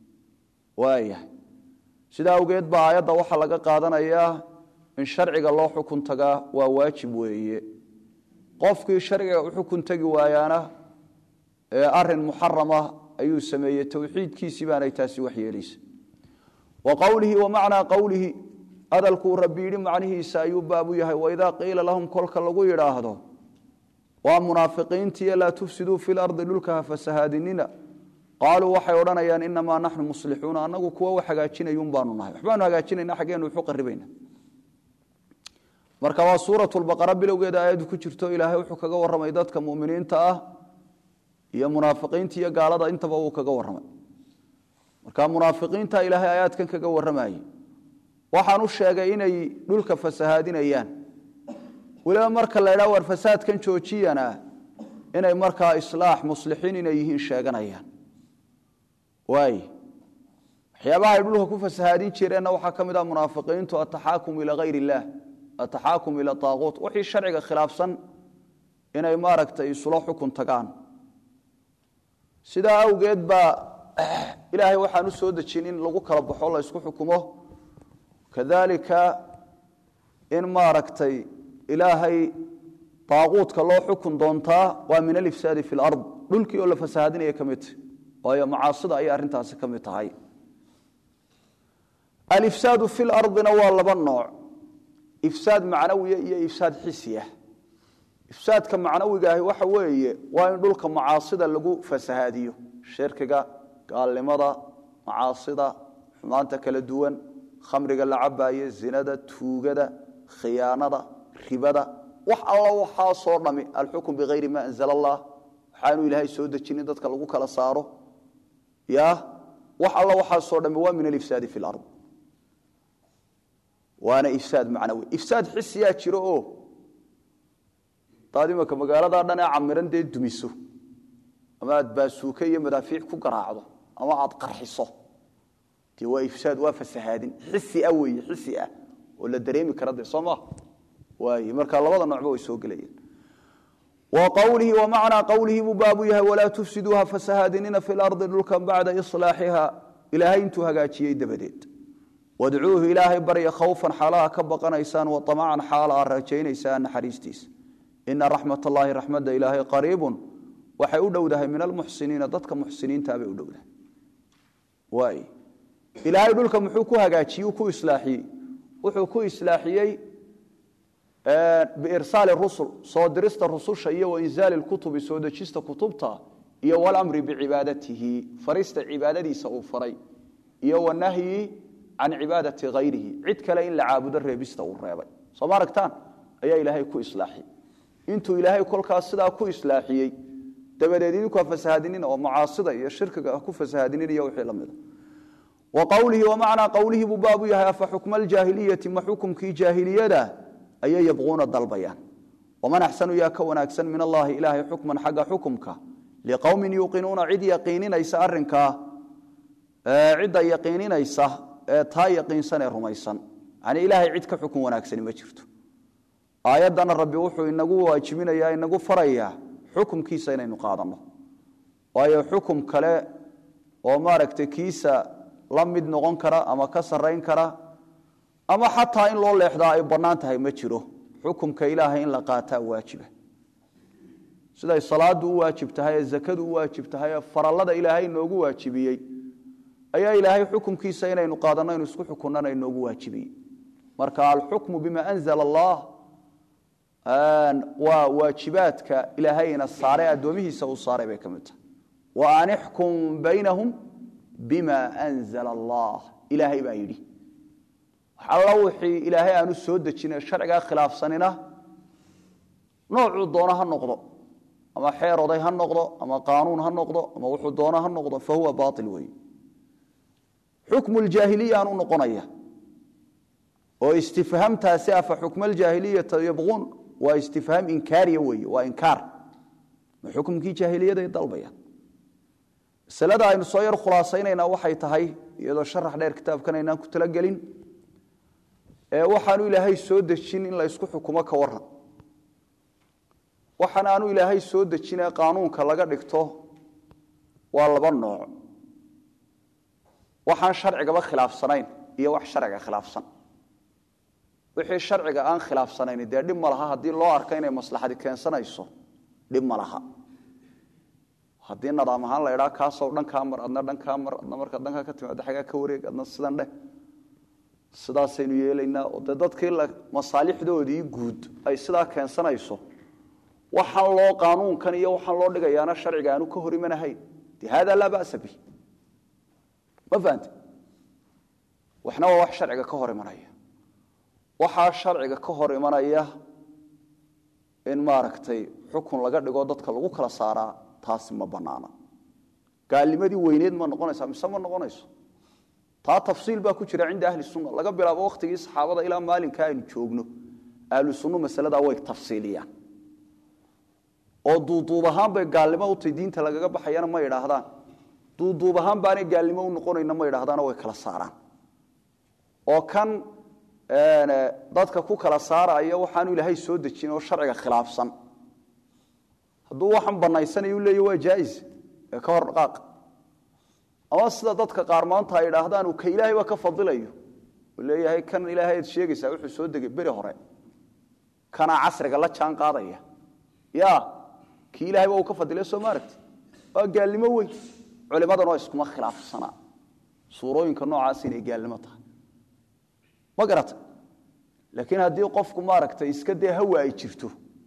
waayahay sidaa awgeed baa aayadda waxaa laga qaadanayaa in sharciga loo xukun tagaa waa waajib weeye qofkii sharciga u xukun tegi waayaana ee arin muxarama ayuu sameeyey towxiidkiisii baanay taasi wax yeelaysa wa qowlihi wa macnaa qowlihi hadalkuu rabbi yidhi macnihiisa ayuu baabu yahay waidaa qiila lahum kolka lagu yidhaahdo waa munaafiqiintiiyo laa tufsiduu fi lardi dhulka ha fasahaadinina qaaluu waxay odhanayaan inamaa naxnu muslixuuna anagu kuwa wax hagaajinayun baanu nahay waxbaanu hagaajinayna xaggeenu wuxu qaribayna marka waa suuratulbaqara bilowgeeda aayaddu ku jirto ilaahay wuxuu kaga warramay dadka muminiinta ah iyo munaafiqiinta iyo gaalada intaba uu kaga warramay marka munaafiqiinta ilaahay aayaadkan kaga warramayey waxaan u sheegay inay dhulka fasahaadinayaan weliba marka la ydhaha war fasaadkan joojiyana inay markaa islaax muslixiin inay yihiin sheeganayaan waay waxyaabaha ay dhulka ku fasahaadin jireenna waxaa ka mid ah munaafiqiintu ataxaakum ilaa hayr illaah ataxaakum ila aaquut wixii sharciga khilaafsan inay maaragtay isula xukun tagaan sidaa awgeed baa ilaahay waxaan u soo dejin in lagu kala baxo la ysku xukumo kadalika in maaragtay ilaahay daaquudka loo xukun doontaa waa min alifsaadi fi lard dhulkii oo la fasahaadinaya ka mid waayo macaasida ayay arrintaasi ka mid tahay alifsaadu fi lardina waa laba nooc ifsaad macnawiya iyo ifsaad xisiya ifsaadka macnawigaahi waxa weeye waa in dhulka macaasida lagu fasahaadiyo shirkiga gaalnimada macaasida xumaanta kala duwan khamriga la cabaaye zinada tuugada khiyaanada ribada wax alla waxaasoo dhami alxukm bikayri ma anzala allah waxaanu ilaahay soo dejinin dadka lagu kala saaro ya wax alla waxaasoo dhami waa min alifsaadi fi lard waana ifsaad macnawi ifsaad xisiyaa jiro oo hadaad imaka magaaladaa dhan ee camiran dee dumiso ama aad baasuuke iyo madaafiic ku garaacdo ama aad qarxiso dee waa ifsaad waa fasahaadin xisi ah weeye xisi ah oo la dareemi kara dee soo maha waaye marka labada noocba way soo gelayeen wa qowlihi wa macnaa qowlihi buu baabu yahay walaa tufsiduuha fasahaadinina fi lardi dhulkan bacda islaaxiha ilaahay intuu hagaajiyey dabadeed wadcuuhu ilaahay barya khawfan xaalaha ka baqanaysaan wa amacan xaala aad rajaynaysaan naxariistiisa ina raxmat allaahi raxmadda ilaahay qariibun waxay u dhowdahay min almuxsiniina dadka muxsiniintaabay u dhowdahay waay ilaahay dhulka muxuu ku hagaajiyey ku islaaxiyey wuxuu ku islaaxiyey biirsaali rusul soo dirista rususha iyo wainzaali lkutubi soo dejista kutubta iyo walamri bicibaadatihi farista cibaadadiisa uu faray iyo wanahyi can cibaadati hayrihi cid kale in la caabudo reebista uu reebay soo ma aragtaan ayaa ilaahay ku islaaxiyey intuu ilaahay kolkaas sidaa ku islaaxiyey dabadeed idinku ha fasahaadinin oo macaasida iyo shirkiga ha ku fasahaadinin iyo wixii la mida wa qowlihi wa macnaa qowlihi buu baabu yahay afa xukma aljaahiliyati ma xukumkii jaahiliyada ayay yabquuna dalbayaan waman axsanu yaa ka wanaagsan min allahi ilaahay xukman xagga xukumka liqowmin yuuqinuuna cid yaqiininaysa arinkaa cidda yaqiininaysa ee taa yaqiinsan ee rumaysan yani ilaahay cid ka xukun wanaagsani ma jirto aayaddana rabbi wuxuu inagu waajibinayaa inagu farayaa xukumkiisa inaynu qaadanno waayo xukum kale oo maaragtay kiisa la mid noqon kara ama ka sarrayn kara ama xataa in loo leexdaa ay bannaan tahay ma jiro xukumka ilaahay in la qaataa waajiba siday salaadu u waajib tahay ee zakadu u waajib tahay ee farallada ilaahay inoogu waajibiyey ayaa ilaahay xukumkiisa inaynu qaadanno inu isku xukunnana inoogu waajibiyey marka alxukmu bima anzala allah waa waajibaadka ilaahayna saare addoomihiisa uu saaray bay ka mid tahay wa an ixkum baynahum bima anzala allah ilaahay baa yidhi alla wixii ilaahay aanu soo dejine sharcigaa khilaafsanina noocuu doono ha noqdo ama xeer oday ha noqdo ama qaanuun ha noqdo ama wuxuu doono ha noqdo fa huwa baail weeye xukmu ljaahiliya aanu noqonaya oo istifhaamtaasi afa xukma aljaahiliyata yabquun waa istifhaam inkaariya weeye waa inkaar ma xukumkii jaahiliyaday dalbayaan masalada aynu soo yar khulaasaynaynaa waxay tahay iyadoo sharax dheer kitaabkan aynaan ku talagelin ee waxaanu ilaahay soo dejin in la ysku xukumo ka waran waxaan aanu ilaahay soo dejinee qaanuunka laga dhigto waa laba nooc waxaan sharcigaba khilaafsanayn iyo wax sharciga khilaafsan wixii sharciga aan khilaafsanayn dee dhib ma laha haddii loo arko inay maslaxadi keensanayso dhib ma laha haddii nadaam ahaan la idhaa kaasoo dhan kaa mar adna dhan kaa mar adna markaa dhankaa ka timaada xaggaa ka wareeg adna sidan dheh sidaasaynu yeelaynaa oo dee dadkii masaalixdoodii guud ay sidaa keensanayso waxaan loo qaanuunkan iyo waxaan loo dhigayaana sharciga aanu ka hor imanahayn de hada laa ba'sa bih ma fahante waxna waa wax sharciga ka hor imanaya waxaa sharciga ka hor imanaya in maaragtay xukun laga dhigo dadka lagu kala saaraa taasi ma banaana gaalnimadii weyneed ma noqonaysa mise ma noqonayso taa tafsiil baa ku jira cinda ahli sunna laga bilaabo wakhtigii saxaabada ilaa maalinka aynu joogno ahlu sunnu masaladaa way tafsiiliyaan oo duuduub ahaan bay gaalnimo utay diinta lagaga baxayana ma idhaahdaan duuduub ahaan baanay gaalnimo u noqonayna ma idhahdaano way kala saaraan oo kan dadka ku kala saaraya waxaanu ilaahay soo dejin oo sharciga khilaafsan hadduu waxan banaysanayu leeya waa jaais ee ka hor dhaqaaq ama sida dadka qaar maanta ay idhaahdaan uu ka ilaahayba ka fadilayo uu leeyahay kan ilaahay ad sheegaysaa wuxuu soo degay beri hore kanaa casriga la jaan qaadaya ya kii ilahayba uu ka fadilay soo maaragti waa gaalnimo weyn culimadana iskuma khilaafsanaa suurooyinka noocaas inay gaalnimo tahay ma garata laakiin haddii qofku maaragtay iska dee hawa ay jirto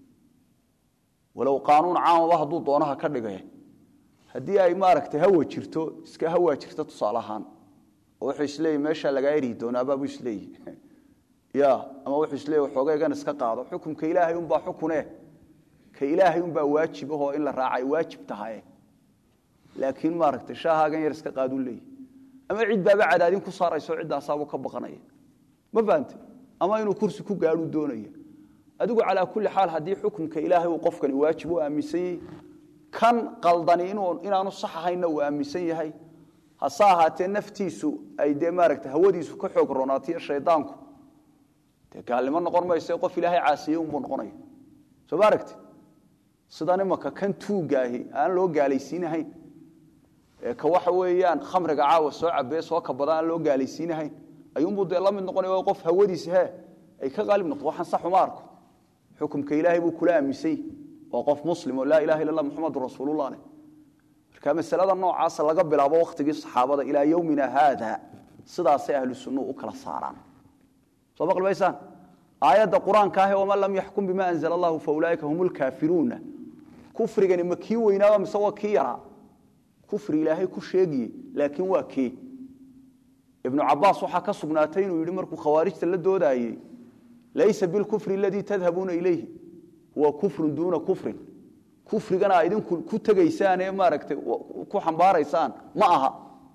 walow qaanuun caamaba hadduu doonaha ka dhigay haddii ay maaragtay hawa jirto iska hawa jirto tusaale ahaan oo wuxuu isleeyay meeshaa lagaa eri doonaabaabu isleeyi ya ama wuxuu isleeyay waxoogaygan iska qaado xukumka ilaahay unbaa xukune ka ilaahay unbaa waajib ahoo in la raacay waajib tahaye laakiin maaragtay shaahaagan yar iska qaaduu leeyahy ama cid baaba cadaadin ku saarayso ciddaasaabuu ka baqanaya ma fahante ama inuu kursi ku gaadhuu doonaya adigu calaa kulli xaal haddii xukumka ilaahay uu qofkani waajib u aaminsan yahay kan qaldani inaanu sax ahaynna uu aaminsan yahay hase ahaatee naftiisu ay dee maaragta hawadiisu ka xoog roonaatiyo shaydaanku dee gaalnimo noqon mayse qof ilaahay caasiye unbuu noqonaya soo ma aragti sidan imaka kan tuugaahi aan loo gaalaysiinahayn ee ka waxa weeyaan khamriga caawa soo cabee soo kabada aan loo gaalaysiinahayn ayuunbuu dee la mid noqonaya qof hawadiisa he ay ka qaalib noqdo waxaan sax uma arko xukumka ilaahay buu kula aaminsany waa qof muslim oo laa ilaha illa allah muxamadu rasuulullah leh marka masalada noocaasa laga bilaabo wakhtigii saxaabada ilaa yowmina haada sidaasay ahlu sunnuhu u kala saaraan soo ma qalbaysaan aayadda qur-aanka ahe waman lam yaxkum bima anzala allahu fa ulaaika hum lkaafiruuna kufrigani ma kii weynaaba mise waa kii yaraa kufri ilaahay ku sheegiye laakiin waa kee ibnu cabaas waxaa ka sugnaatay inuu yidhi markuu khawaarijta la doodaayey laysa bilkufri aladii tadhabuuna ilayhi huwa kufrun duuna kufrin kufrigana a idinku ku tegaysaan ee maaragtay ku xambaaraysaan ma aha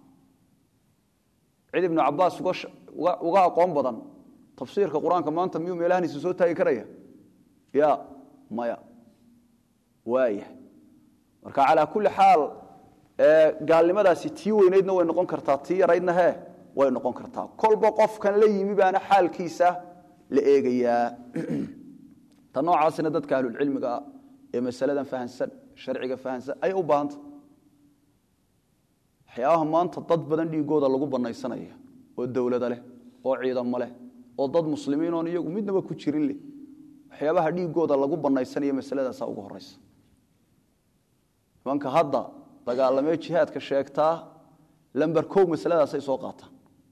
cid ibnu cabaas uga aqoon badan tafsiirka qur-aanka maanta miyuu meelahaniisa soo taagi karaya ya maya waaya marka calaa kulli xaal gaalnimadaasi tii weynaydna way noqon kartaa tii yaraydna he way noqon kartaa kolba qofkan la yimi baana xaalkiisa la eegayaa ta noocaasina dadka ahlulcilmiga ah ee masaladan fahansan sharciga fahansan ayay u baahanta waxyaabaha maanta dad badan dhiigooda lagu banaysanaya oo dowlada leh oo ciidamo leh oo dad muslimiin oon iyagu midnaba ku jirin leh waxyaabaha dhiigooda lagu banaysanaya masaladaasaa ugu horeysa nimanka hadda dagaalamee jihaadka sheegtaa lamber kow masaladaasay soo qaataan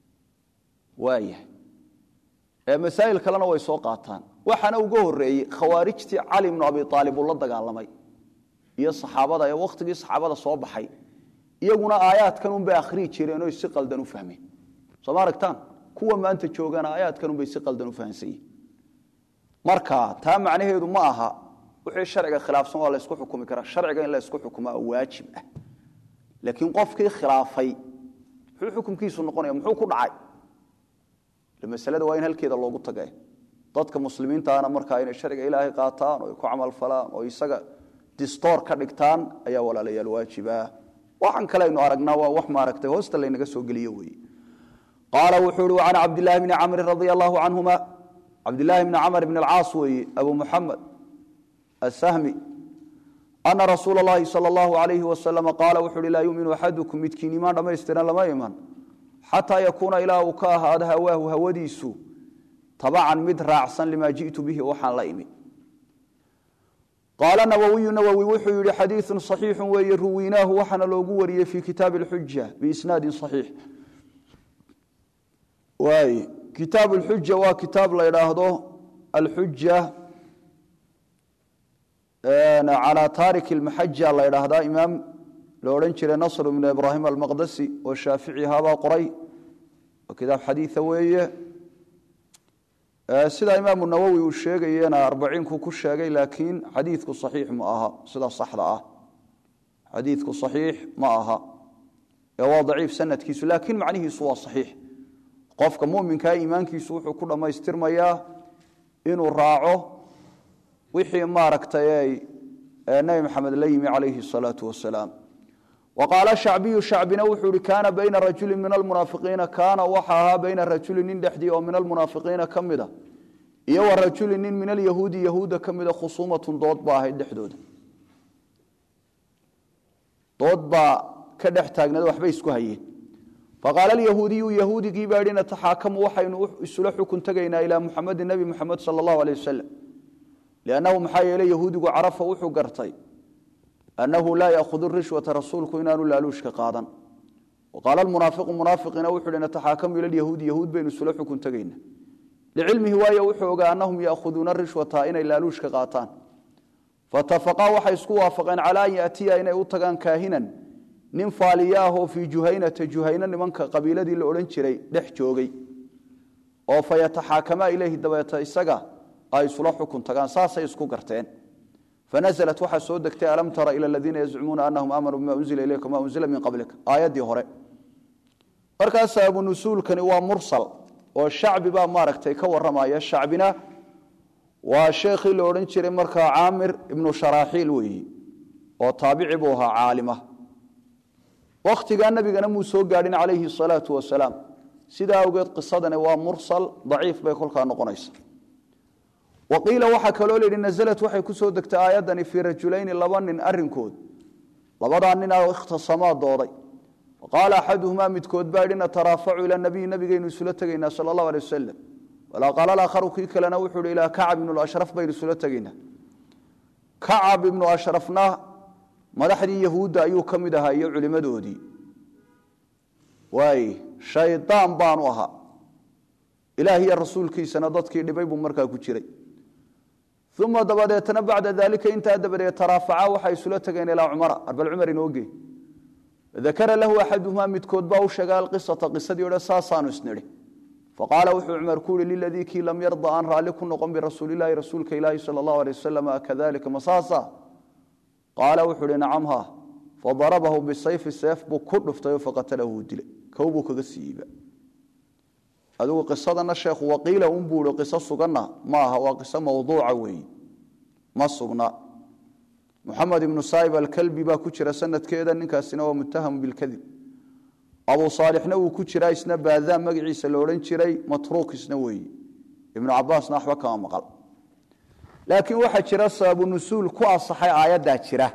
waayahay masaa'il kalena way soo qaataan waxaana uga horeeyey khawaarijtii cali bnu abi aalib uu la dagaalamay iyo saxaabada ee wakhtigii saxaabada soo baxay iyaguna aayaadkan unbay akhriyi jireenoo si qaldan u fahmeen soo ma aragtaan kuwa maanta joogana aayaadkan unbay si qaldan u fahamsan yihin marka taa macnaheedu ma aha wixii sharciga khilaafsan waa la ysku xukumi karaa sharciga in la ysku xukumaa waajib ah laakiin qofkii khilaafay muxuu xukumkiisu noqonaya muxuu ku dhacay masalada waa in halkeeda loogu taga dadka muslimiintaana markaa inay sharciga ilaahay qaataan oo ay ku camalfalaan oo isaga distoor ka dhigtaan ayaa walaalayaal waajiba waxaan kale aynu aragnaa waa wax maaragtay hoosta laynaga soo geliyo weeye qaala wuxuu uhi can cabdillaahi bni camri radia allahu canhuma cabdillaahi bni camr bn alcaas weeye abu muxamed asahmi ana rasuula اllahi salى اllahu alayhi wasalama qaala wuxu uhi laa yuminu axadukum midkiin imaan dhammaystiran lama iman xataa yakuuna ilaa uu ka ahaado hawaahu hawadiisu tabacan mid raacsan limaa ji'tu bihi waxaan la imi qaala nawowiyu nawowi wuxuu yihi xadiiثu صaxiixu weeye ruwiinaahu waxaana loogu wariyey fi kitaabi اlxuja biisnaadi صaxiix waay kitaab اlxuja waa kitaab la idhaahdo alxuja calى taarik اlmaxaja la idhaahdaa imaam la odhan jiray nasr bnu ibraahim almaqdasi oo shaafici ahaabaa qoray oo kitaab xadiia weeye sida imaamu nawowi uu sheegayena arbaciinku ku sheegay laakiin xadiidku saxiix ma aha sida saxda ah xadiidku saxiix ma aha ee waa daciif sanadkiisu laakiin macnihiisu waa saxiix qofka muminkaa iimaankiisu wuxuu ku dhammaystirmayaa inuu raaco wixii maaragtay nebi maxamed la yimi calayhi salaau wasalaam waqaala shacbiyu shacbina wuxuu ihi kaana bayna rajulin min almunaafiqiina kaana waxa ahaa bayna rajulin nin dhexdii oo min almunaafiqiina ka mida iyo wa rajulin nin min alyahuudi yahuudda ka mida khusuumatun dood ba ahayd dhexdooda dood baa ka dhex taagneed waxbay isku hayeen faqaala alyahuudiyu yahuudigii baa yihi nataxaakamu waxaynu isula xukun tegaynaa ilaa muxamedin nebi muxamed sala allahu aleyh wasalam liannahu maxaa yeeley yahuudigu carafa wuxuu gartay annahu laa yaahudu rishwata rasuulku inaanu laaluushka qaadan qaala munaafiqu munaafiqiina wuxu hi nataxaakamu ila yahuudi yahuud baynu isula xukun tegayna licilmihi waayo wuxuu ogaa annahum yaakhuduuna rishwata inay laaluushka qaataan fatafaqaa waxay isku waafaqeen calaa an yaatiya inay u tagaan kaahinan nin faaliyaahoo fii juhaynata juhayna nimanka qabiiladii la odhan jiray dhex joogay oo fa yataxaakamaa ileyhi dabeeta isaga ay isula xukun tagaan saasay isku garteen fanaزlat waxaa soo degtay alam tara ilى aladiina yazcumuuna anahum aamanuu bima unzila ilayka ma unzila min qablika aayaddii hore markaas abunusuulkani waa mursal oo shacbi baa maaragtay ka waramaya shacbina waa sheekhii la odhan jiray markaa caamir ibnu sharaaxiil weeyi oo taabici buu ahaa caalima wakhtigaa nebigana muu soo gaadhin calayhi salaatu wasalaam sidaa awgeed qisadani waa mursal daciif bay kolkaa noqonaysa wa qiila waxaa kaloo layidhi nasalat waxay ku soo degtay aayaddani fii rajulayni laba nin arrinkood labadaa ninaa ikhtasamaa dooday faqaala axaduhumaa midkood baa yidhi nataraafacu ila nabiyi nabigaynu isula tegaynaa sala allahu alay wasalam walaa qaala alaakharu kii kalena wuxuu hi ilaa kacab ibnu ashraf baynu isula tegaynaa kacab ibnu ashrafna madaxdii yahuudda ayuu ka mid ahaa iyo culimmadoodii waay shaydaan baanu ahaa ilaah iyo rasuulkiisana dadkii dhibay buu markaa ku jiray uma dabadeetna bacda daalika intaa dabadeed taraafaca waxay isula tageen ilaa cumara arbal cumar inooge dakara lahu axaduhumaa midkood baa u sheegay alqisata qisadii odhe saasaanu isnidhi faqaala wuxuu cumar ku yihi liladii kii lam yarda aan raalli ku noqon birasuulilahi rasuulka ilaahi sala allahu alay wasalam kadalika masaasa qaala wuxuu ihi nacam ha fadarabahu bisayfi seef buu ku dhuftayoo faqatalahu uu dilay kow buu kaga siiiba adigu qisadana sheekhu waqiila un buu ihi qiso suganna ma aha waa qiso mawduuca weeyi ma sugna muxamed ibnu saa'ib alkalbi baa ku jira sanadkeeda ninkaasina waa muttahamu bilkadib abu saalixna wuu ku jiraa isna baadaan magaciisa la odhan jiray matruuk isna weeyi ibnu cabaasna waxba kama maqal laakiin waxaa jira sababu nusuul ku asaxay aayaddaa jira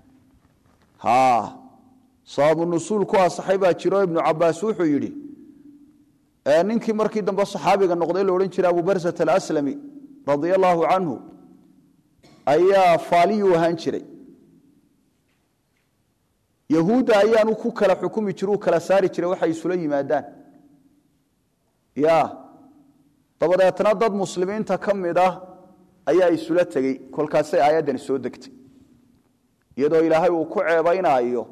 sababu nusuul ku asaxay baa jiro ibnu cabaas wuxuu yidhi ninkii markii dambe saxaabiga noqday la odhan jiray abu barsat alaslami radia allaahu canhu ayaa faaliyuu ahaan jiray yahuudda ayaanu ku kala xukumi jir u kala saari jiray waxay isula yimaadaan ya dabadeetna dad muslimiinta ka mid ah ayaa isula tegey kolkaasay aayaddani soo degtay iyadoo ilaahay uu ku ceebaynaayo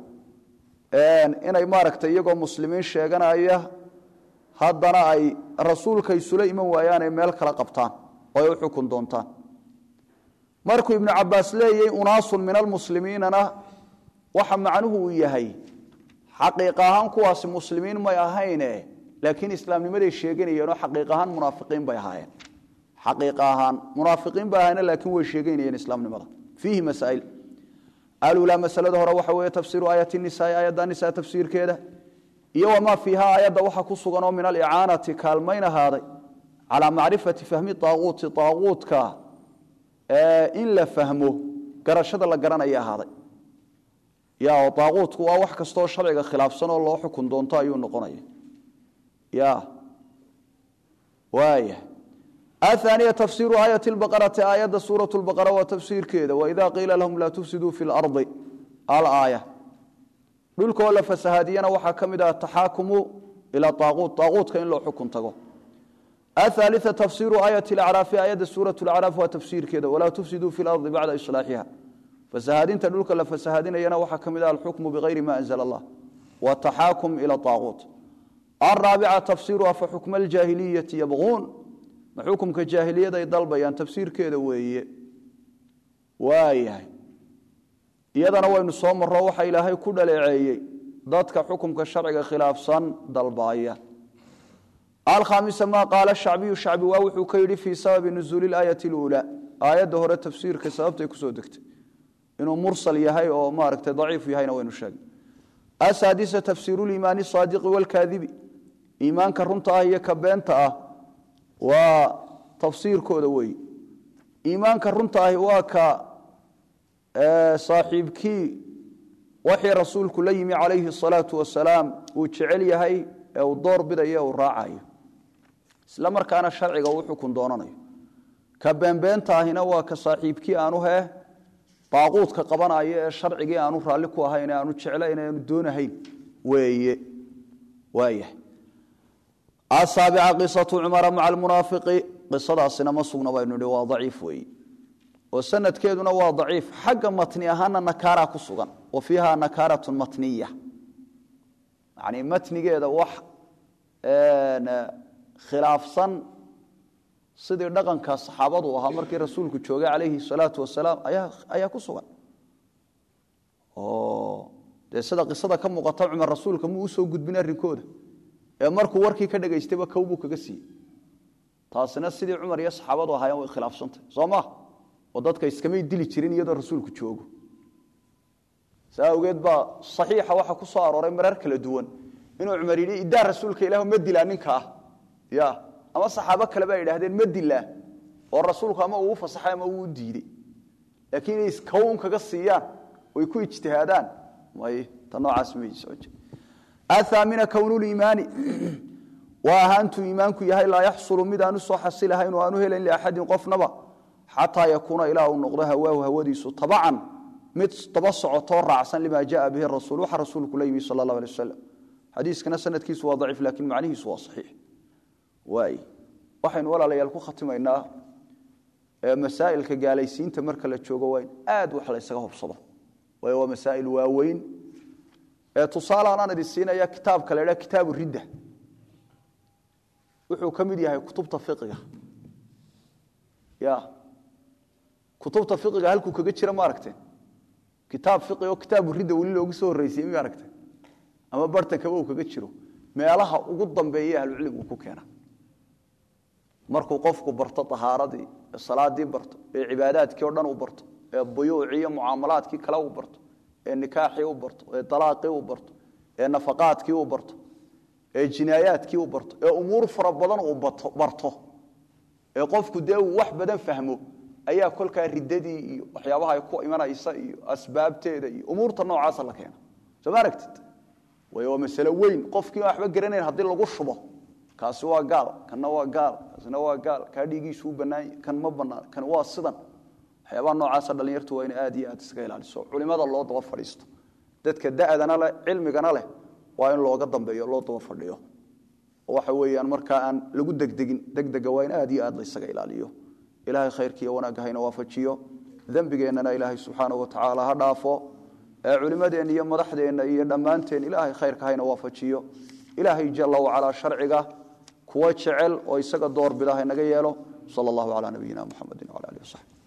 inay maaragtay iyagoo muslimiin sheeganaya haddana ay rasuulka isula iman waayaan ay meel kala qabtaan oo ay u xukun doontaan markuu ibnu cabaas leeyay unaasun min almuslimiinana waxa macnuhu uu yahay xaqiiq ahaan kuwaasi muslimiin may ahayne laakiin islaamnimaday sheeganayeenoo xaqiiq ahaan munaafiqiin bay ahaayeen xaqiiq ahaan munaafiqiin bay ahaayeen laakiin way sheeganayeen islaamnimada fiihi masaa'il alulaa masalada hore waxa weeye tafsiiru aayati nisaa aayadda nisaa tafsiirkeeda iyo wamaa fiiha aayadda waxa ku sugan oo min alicaanati kaalmayn ahaaday calaa macrifati fahmi aaquuti aaquutka in la fahmo garashada la garanaya ahaaday ya oo aaquutku waa wax kastaoo sharciga khilaafsan oo loo xukun doonto ayuu noqonaya ya waaya ahaaniya tafsiiru aayati lbaqarati aayadda suurat lbaqara waa tafsiirkeeda waida qiila lahum laa tufsiduu fi lardi alaaya dhulkaoo la fasahaadiyana waxaa ka mid ah ataxaakumu ila aaquut aaquutka in loo xukun tago athaalia tafsiiru aayati lacraafi aayadda suurat lacraaf waa tafsiirkeeda walaa tufsiduu fi lardi bacda islaaxiha fasahaadinta dhulka la fasahaadinayana waxaa ka mid ah alxukmu bigayri ma anzla allah wataxaakum ila aaquut araabica tafsiiru afa xukma aljaahiliyati yabquun ma xukumka jaahiliyaday dalbayaan tafsiirkeeda weeye waayahay iyadana waynu soo maro waxa ilaahay ku dhaleeceeyey dadka xukumka sharciga khilaafsan dalbaaya alkhaamisa maa qaala shacbiyu shacbi waa wuxuu ka yidhi fii sababi nuzuuli aayati اluulaa aayadda hore tafsiirka sababtay kusoo degtay inuu mursal yahay oo maaragtay daciif yahayna waynu sheegnay asaadisa tafsiiru liimaani saadiqi walkaadibi iimaanka runta ah iyo ka beenta ah waa tafsiirkooda weeye iimaanka runta ahi waa ka saaxiibkii waxii rasuulku la yimi calayhi الsalaau wasalaam uu jecel yahay ee uu door bidayo uu raacayo isla markaana sharciga uu xukun doonanayo ka beenbeenta ahina waa ka saaxiibkii aanu hee baaquudka qabanayo ee sharcigii aanu raalli ku ahayn ee aanu jeclayn aanu doonahayn weeye waayahay asaabica qisatu cumara maca almunaafiqi qisadaasina ma sugna baynu nihi waa daciif weeye oo sanadkeeduna waa daciif xagga matni ahaana nakaara ku sugan wa fiiha nakaaratun matniya yani matnigeeda wax khilaafsan sidii dhaqanka saxaabadu ahaa markii rasuulku joogay calayhi salaatu wasalaam ayaa ku sugan oo dee sida qisada ka muuqata cumar rasuulka muu usoo gudbin arrinkooda ee markuu warkii ka dhegaystayba kow buu kaga siiyey taasina sidii cumar iyo saxaabadu ahaayeen way khilaafsantay soo ma oo dadka iskamay dili jirin iyadoo rasuulku joogo saa awgeed baa saxiixa waxa ku soo arooray marar kala duwan inuu cumar yidhi idaa rasuulka ilaah ma dilaa ninka ah ya ama saxaabo kale baa yidhaahdeen ma dilaa oo rasuulku ama uu fasaxay ama uu diiday laakiin inay iskown kaga siiyaan oy ku ijtihaadaan may ta noocaas may soo jir athaamina kownuliimaani waa ahaantuu iimaanku yahay laa yaxsulu mid aanu soo xasilahayn oo aanu helayn liaxadin qofnaba xataa yakuuna ilaa uu noqdo hawaahu hawadiisu tabacan mid daba socotoo raacsan lima jaa bihi rasuul waxa rasuulku la yimi sala allah alay wasalam xadiiskana sanadkiisu waa daciif laakiin macnihiisu waa saxiix waay waxaynu walaalayaal ku khatimaynaa masaa'ilka gaalaysiinta marka la joogo waa in aad wax la ysaga hubsado waayo waa masaa'il waaweyn ee tusaale anaan idin siinaya kitaabka la idhaha kitaabu ridda wuxuu ka mid yahay kutubta fiqiga ya kutubta fiqiga halkuu kaga jira ma aragteen kitaab fiqi oo kitaabu ridda weli loogu soo horreysiyey ma aragteen ama bartankaba uu kaga jiro meelaha ugu dambeeya ahlucilmigu ku keena markuu qofku barto ahaaradii salaadii barto ee cibaadaadkii o dhan u barto ee buyuucii iyo mucaamalaadkii kale u barto ee nikaaxii u barto ee alaaqii u barto ee nafaqaadkii u barto ee jinaayaadkii u barto ee umuur fara badan uu barto ee qofku dee uu wax badan fahmo ayaa kolkaa riddadii iyo waxyaabaha ay ku imanaysa iyo asbaabteeda iyo umuurta noocaasa la keena soo ma aragtid way waa masalo weyn qofkii waxba garanayn haddii lagu shubo kaasi waa gaal kanna waa gaal kaasina waa gaal kaa dhiigiisu u bannaanya kan ma bannaan kan waa sidan waxyaabaha noocaasa dhallinyartu waa in aad iyo aad iskaga ilaaliso culimada loo daba fadhiisto dadka da'dana leh cilmigana leh waa in looga dambeeyo loo daba fadhiyo oo waxa weeyaan markaa aan lagu degdegin degdega waa in aad iyo aad la ysaga ilaaliyo ilaahay khayrkiiyo wanaagga hayna waafajiyo dembigeennana ilaahay subxaanahu watacaala ha dhaafo ee culimmadeenna iyo madaxdeenna iyo dhammaanteen ilaahay khayrka hayna waafajiyo ilaahay jalla wacalaa sharciga kuwa jecel oo isaga doorbida haynaga yeelo sala allahu calaa nabiyina muxamedin wala alihi wasaxbi